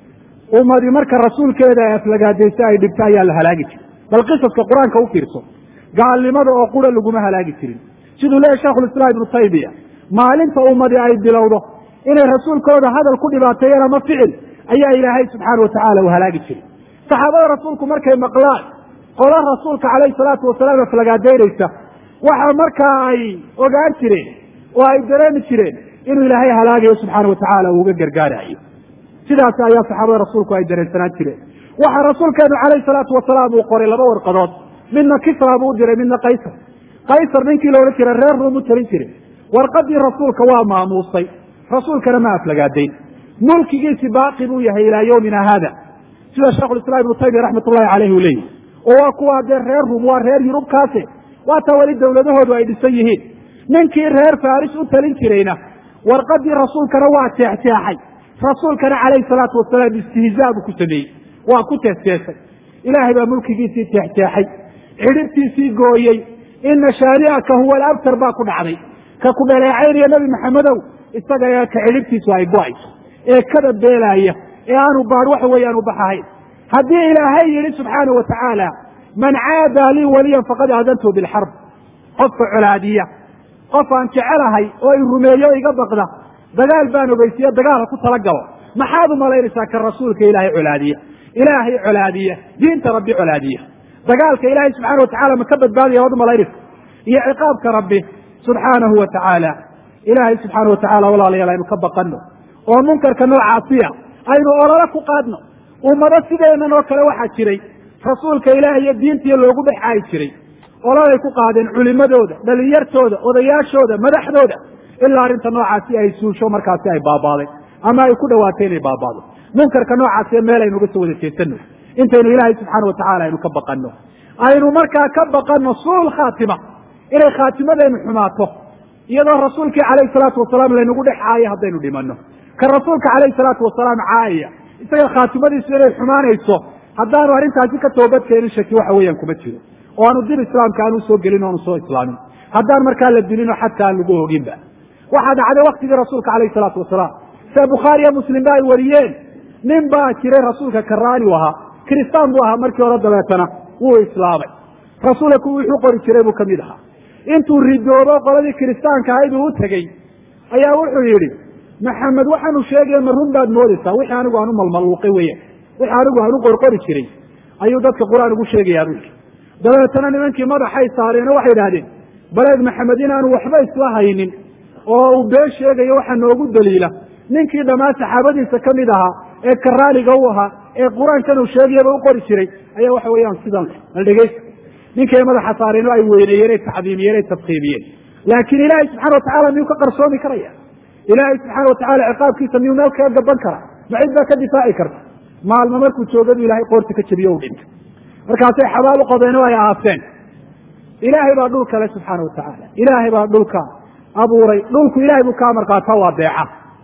ummadi marka rasuulkeeda ay aflagaadaysa ay dhibto ayaa la halaagi jiray bal qisaska qur-aanka u fiirso gaalnimada oo qura laguma halaagi jirin siduu leeyahy sheikhulislaam ibnu taymiya maalinta ummadi ay bilowdo inay rasuulkooda hadal ku dhibaateeyeen ama ficil ayaa ilaahay subxaana watacaala u halaagi jiray saxaabada rasuulku markay maqlaan qola rasuulka calayhi salaatu wasalaam aflagaadeynaysa waxa markaa ay ogaan jireen oo ay dareemi jireen inuu ilaahay halaagayo subxaana watacaala uu uga gargaarayo sidaas ayaa saxaabada rasuulku ay dareensanaan jireen waxaa rasuulkeenu calayhi salaatu wasalaam uu qoray laba warqadood midna kisra buu u diray midna kaysar kaysar ninkii la odhan jiray reer ruum u talin jiray warqadii rasuulka waa maamuusay rasuulkana ma aflagaadayn mulkigiisi baaqi buu yahay ilaa yowmina haada sida sheikhulislaam ibnu taymiya raxmat ullahi caleyh uu leeyahy oo waa kuwaa dee reer ruum waa reer yurubkaase waataa weli dowladahoodu ay dhisan yihiin ninkii reer faris u talin jirayna warqadii rasuulkana waa jeexjeexay rasuulkana calayhi salaatu wasalaam istihzaa buu ku sameeyey waa ku teesteesay ilaahay baa mulkigiisii jeexjeexay cidhibtiisii gooyey ina shaani'aka huwa alabtar baa ku dhacday ka ku dhaleecaynaya nebi maxamedow isaga ee ka cidhibtiisu ay go-ayso ee kada beelaaya ee aanu baad waxa weeyaan u baxahayn haddii ilaahay yidhi subxaana wa tacaala man caadaa lii waliyan faqad aadantu bilxarb qofka colaadiya qof aan jecelahay oo i rumeeyo iga baqda dagaal baan ogeysiiye dagaal ha ku talagalo maxaad u malaynaysaa ka rasuulka ilaahay colaadiya ilaahay colaadiya diinta rabbi colaadiya dagaalka ilaahay subxana watacala ma ka badbaadaya waad u malaynaysa iyo ciqaabka rabbi subxaanahu wa tacaala ilaahay subxaana watacala walaalayaal aynu ka baqano oo munkarka noocaasiya aynu olole ku qaadno ummado sideenan oo kale waxaa jiray rasuulka ilaahay iyo diintiiyo loogu dhex caayi jiray ololay ku qaadeen culimadooda dhalinyartooda odayaashooda madaxdooda ilaa arrinta noocaasi ay suusho markaasi ay baabaaday ama ay ku dhawaatay inay baabaado munkarka noocaasiyo meel aynu uga soo wada jeesano intaynu ilaahay subxaana watacala aynu ka baqano aynu markaa ka baqano suul khaatima inay khaatimadeenu xumaato iyadoo rasuulkii calayhi salaatu wasalaam laynagu dhex caayo haddaynu dhimano ka rasuulka calayhi salaatu wasalaam caayaya isaga khaatimadiisu inay xumaanayso haddaanu arrintaasi ka toobadkeenin shaki waxa weeyaan kuma jiro oo aanu dib islaamka aanu soo gelin o aanu soo islaamin haddaan markaa la dilin oo xadka aan lagu hoginba waxaa dhacday waktigii rasuulka calayhi salaatu wasalaam sida bukhaari iyo muslim ba ay wariyeen nin baa jiray rasuulka karaani u ahaa kiristaan buu ahaa markii hore dabeetana wuu islaamay rasuulka kuwii wuxuu qori jiray buu kamid ahaa intuu ridoobo qoladii kiristaanka ahayd uu u tegey ayaa wuxuu yidhi maxamed waxaanu sheegaya ma run baad moodaysaa wixii anigu aan u malmaluuqay weeyaan wixii anigu aan u qorqori jiray ayuu dadka qur-aan ugu sheegayaa buu yidhi dabeetana nimankii madaxay saareen oo waxay idhahdeen baleed maxamed inaanu waxba isla haynin oo uu been sheegayo waxaa noogu daliila ninkii dhammaan saxaabadiisa ka mid ahaa ee karaaniga u ahaa ee qur-aankan uu sheegayaba u qori jiray ayaa waxa weeyaan sidan al dhegeysta ninkay madaxa saareen oo ay weyneeyeen ay tacdiimiyeen ay tafkiimiyeen laakiin ilaahay subxana watacala miyuu ka qarsoomi karaya ilaahay subxaana watacala ciqaabkiisa miyuu meel kaga gaban karaa ma cid baa ka difaaci karta maalmo markuu joogadu ilahay qoorta ka jebiyo u dhintay markaasay xabaal u qodeen oo ay aaseen ilaahay baa dhulka le subxaana watacaala ilaahay baa dhulka abuuray dhulku ilahay buu ka amar qaataa waa deeca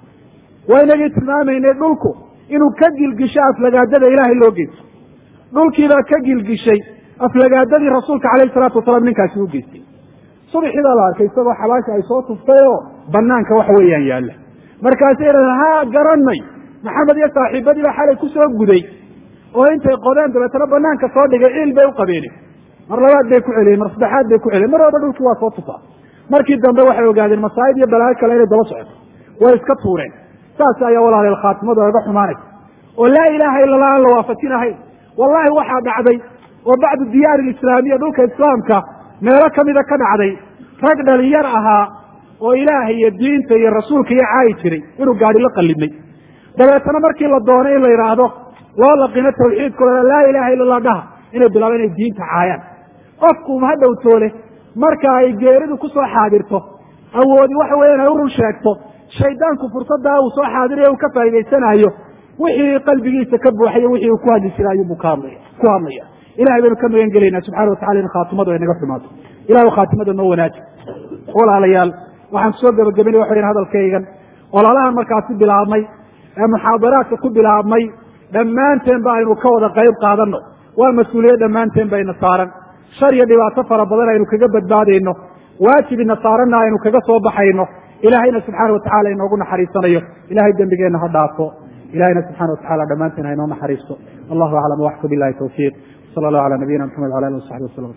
waa inagii tilmaamaynay dhulku inuu ka gilgisho aflagaadada ilaahay loo geysto dhulkiibaa ka gilgishay aflagaadadii rasuulka calayhi salaatu wasalaam ninkaasi u geystay subxii baa la arkay isagoo xabaasha ay soo tuftay oo banaanka waxa weeyaan yaalla markaasay idhahdeen ha garanay maxamed iyo saaxiibadii baa xalay kusoo guday oo intay qodeen dabeetana banaanka soo dhigay ciil bay u qabeen mar labaad bay ku celiyeen mar saddexaad bay ku celiyeen mar walba dhulkii waa soo tufaa markii dambe waxay ogaadeen masaa'ib iyo balaayo kale inay daba socoto way iska tuureen saas ayaa walaaleel khaatimadu oga xumaanaysa oo laa ilaaha illa allah aan la waafajinahayn wallahi waxaa dhacday oo bacdu diyaari lislaamiya dhulka islaamka meelo kamida ka dhacday rag dhalinyar ahaa oo ilaahay iyo diinta iyo rasuulka iyo caayi jiray inuu gaadi la qallimay dabeetana markii la doonay in la yidhaahdo loo laqino tawxiidkooda laa ilaha illa allah dhaha inay bilaabeen inay diinta caayaan qofku ha dhowtoole marka ay geeridu kusoo xaadirto awoodi waxa weya inay u run sheegto shaydaanku fursadaa uu soo xaadirayo uu ka faa'idaysanayo wixii qalbigiisa ka buuxayo wixii uu ku hadli jiray ayuubu ka hadlaya ku hadlaya ilahay baynu ka magan gelaynaa subxana watacala in khaatimadu ay naga xumaato ilahu khaatimada noo wanaaji walaalayaal waxaan soo gebagabinay waxa yidhi hadalkaygan ololahan markaasi bilaabmay ee muxaadaraadka ku bilaabmay dhammaanteen ba aynu ka wada qayb qaadano waa mas-uuliyad dhammaanteen bayna saaran shar iyo dhibaato fara badan aynu kaga badbaadayno waajib ina saaranna aynu kaga soo baxayno ilahayna subxaana watacala inoogu naxariisanayo ilahay dembigeenna ha dhaafo ilahayna subxana watacala dhammaanteen ha inoo naxariisto allahu aclam waxka bilahi tawfiiq sala allahu ala nabiyina maxamed wala alih wasaxbi wasalam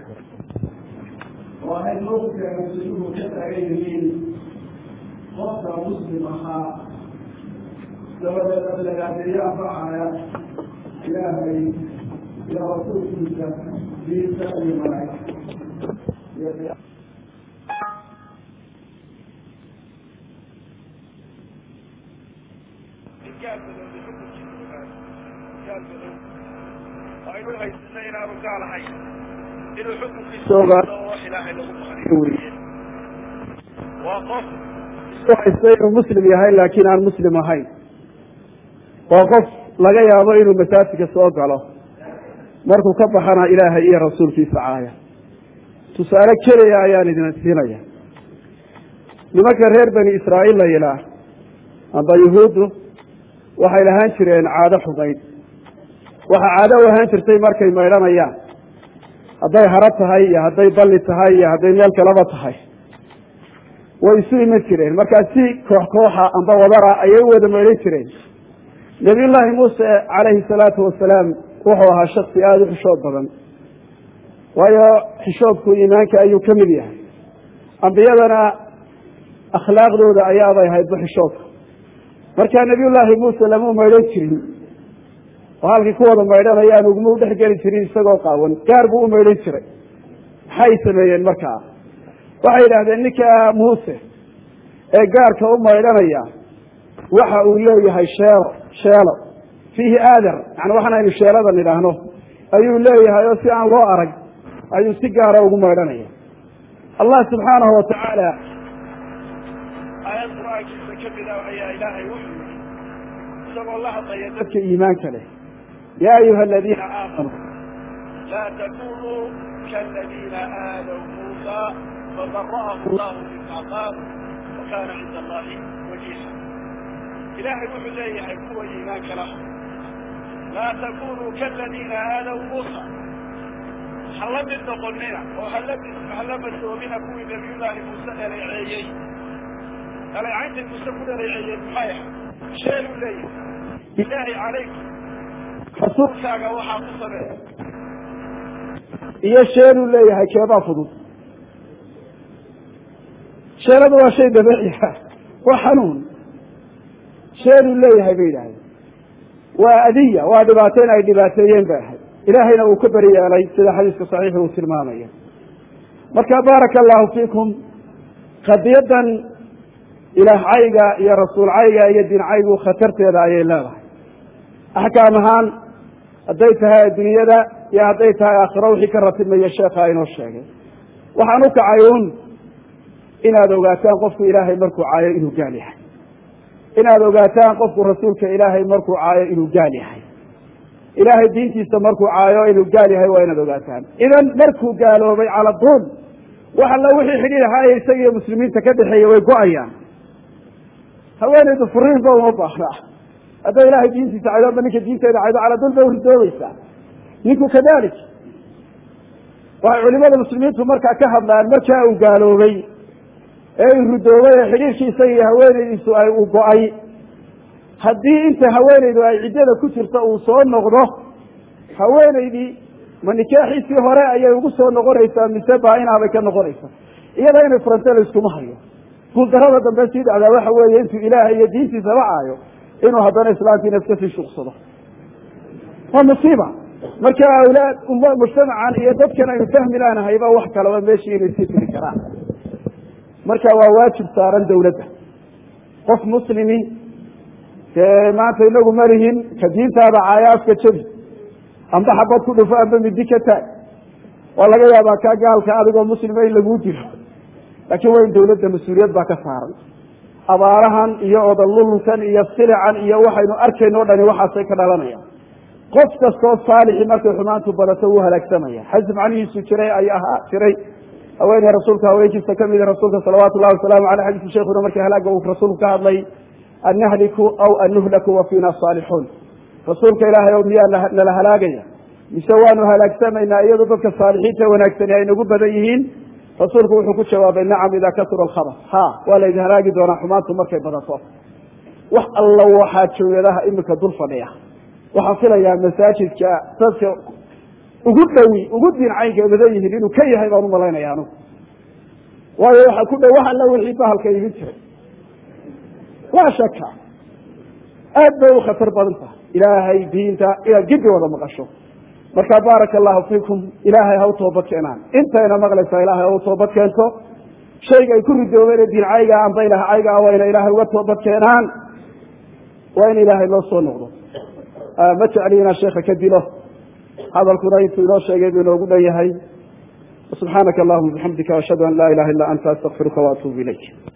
waxay mowqifka mas-uuluhu ka taagan yihiin qofka muslim ahaa dabadeed ablagaadeeyo anfacaya ilaahay iyo rasuulkiisa diinta iyo malaa'igta aynu haysana inaanu gaalahay inuu xukunkiisa ilaahay lagu maqliyo weye waa qof isku haysta inuu muslim yahay laakiin aan muslim ahayn waa qof laga yaabo inuu masaajidka soo galo markuu ka baxana ilaahay iyo rasuulkiisa caaya tusaale keliya ayaan idin siinaya nimanka reer bani israa'iil la yidhaah amba yuhuuddu waxay lahaan jireen caado xumayd waxaa caado u ahaan jirtay markay maydhanayaan hadday haro tahay iyo hadday balli tahay iyo hadday meel kaleba tahay way isu iman jireen markaa si koox kooxa amba wadara ayay u wada maydhan jireen nabiyullaahi muuse calayhi salaatu wasalaam wuxuu ahaa shaksi aada u xishood badan waayo xishoodku iimaanka ayuu ka mid yahay ambiyadana akhlaaqdooda ayaabay ahaydba xishoodka markaa nabiyullaahi muuse lama maydhan jirin oo halkii ku wada maydhanayaan uguma u dhex geli jirin isagoo qaawan gaar buu u maydhan jiray maxay sameeyeen markaa waxay yidhahdeen ninka muuse ee gaarka u maydhanaya waxa uu leeyahay sheelo sheelo fiihi aadar yani waxaan aynu sheeladan idhaahno ayuu leeyahay oo si aan loo arag ayuu si gaara ugu maydhanaya allah subxaanahu watacaala aayad qur-aankiisa kamid ah ayaa ilaahay wuxuu yidhi isagoo la hadlaya dadka iimaanka leh yaa ayuha aladiina aamanuu laa takunuu kaladiina aadaw muusa fabara'ahu allahu mima qaal wa kaana cinda allahi wajiha ilaahay wuxuu leeyahay kuwa iimaanka lah laa takunuu kaladiina aadaw muusa ha la mid noqonina oo hala hala masoobina kuwii nabiyullaahi muuse dhaleeceeyey dhaleecaynta muuse ku dhaleeceeyeen maxay ah sheeluu leeyahay ilaahi calaykum rasuulkaaga waxaa ku sameeya iyo sheenuu leeyahay keebaa fudud sheenadu waa shay dabiiciya waa xanuun sheenuu leeyahay bay yidhahdeen waa adiya waa dhibaateyn ay dhibaateeyeen bay ahayd ilaahayna uu ka beri yeelay sida xadiiska saxiixi uu tilmaamaya marka baaraka allahu fiikum qadiyadan ilaah cayga iyo rasuul cayga iyo diin caygu khatarteeda ayay leedahay axkaam ahaan hadday tahay adduunyada iyo hadday tahay aakhiro wixii ka ratibmaya sheekha inoo sheegay waxaan u kacay un inaad ogaataan qofku ilaahay markuu caayo inuu gaal yahay inaad ogaataan qofku rasuulka ilaahay markuu caayo inuu gaal yahay ilaahay diintiisa markuu caayo inuu gaal yahay waa inaad ogaataan idan markuu gaaloobay cala duul wax alla wixii xidhiir ahaaya isaga iyo muslimiinta ka dhexeeya way go-ayaan haweenaydu furiinba uma baahna hadday ilaahay diintiisa caydo amba ninka diinteeda caydo cala dul bay uridoobaysaa ninku kadalik waxay culimada muslimiintu markaa ka hadlaan markaa uu gaaloobay ee uu ridoobay ee xidhiirkii isaga iyo haweenaydiisu ay u go-ay haddii inta haweenaydu ay ciddada ku jirta uu soo noqdo haweenaydii ma nikaaxiisii hore ayay ugu soo noqonaysaa mise baa-inaabay ka noqonaysaa iyada inay furante la iskuma hayo guuldarada dambe sii dhacdaa waxa weeye intuu ilaahay iyo diintiisaba caayo inuu haddana islaamkiina iska sii shuqsado waa musiiba marka awlaad umma mujtamacan iyo dadkan aynu fahmi laanahayba wax kalaba meeshii inay sii tiri karaan marka waa waajib saaran dawladda qof muslimi dee maanta inagu malihin ka diintaada caaya afka jebi amba xabad ku dhufo amba midi ka taag waa laga yaabaa kaa gaalka adigoo muslima in laguu dilo laakiin waa in dawladda mas-uuliyad baa ka saaran abaarahan iyo odalulunkan iyo silican iyo waxaynu arkayno o dhani waxaasay ka dhalanayaan qof kastoo saalixi markay xumaantu badato wuu halaagsamaya xasib macnihiisu jiray ay ahaa jiray haweeney rasuulka haweenkiisa kamida rasuulka salawaatu llahi wasalaamu aleyh xadiisu sheekuna markii halaaga uu rasuulku ka hadlay an nahliku aw an nuhlaku wa fiina saalixuun rasuulka ilaahay o miyaa nala halaagaya mise waanu halaagsamaynaa iyadoo dadka saalixiinta wanaagsani ay nagu badan yihiin rasuulku wuxuu ku jawaabay nacam idaa kasura alkhabas ha waa laydin halaagi doonaa xumaantu markay badato wax alla waxaa jooyadaha imika dul fadhiya waxaan filayaa masaajidka dadka ugu dhowi ugu diincaynka badan yihiin inuu ka yahay baan umalaynaya anugu waayo waxaa ku dhow wax alla wixii bahalka imin jiray laa shaka aad bay u khatar badan tahay ilaahay diinta inaad giddi wada maqasho marka baaraka allahu fiikum ilaahay ha u toobad keenaan intayna maqlaysaa ilaahay ha u toobad keento shayga ay ku ridoobeen diin cayga amba ilah cayga ah waa ina ilaahay uga toobad keenaan waa in ilaahay loo soo noqdo ma jecli inaan sheeka ka dilo hadalkuna intuu inoo sheegay buu inoogu dhan yahay subxaanaka allahuma bixamdika ashhadu an laa ilaha illa anta astaqfiruka waatuubu ilayk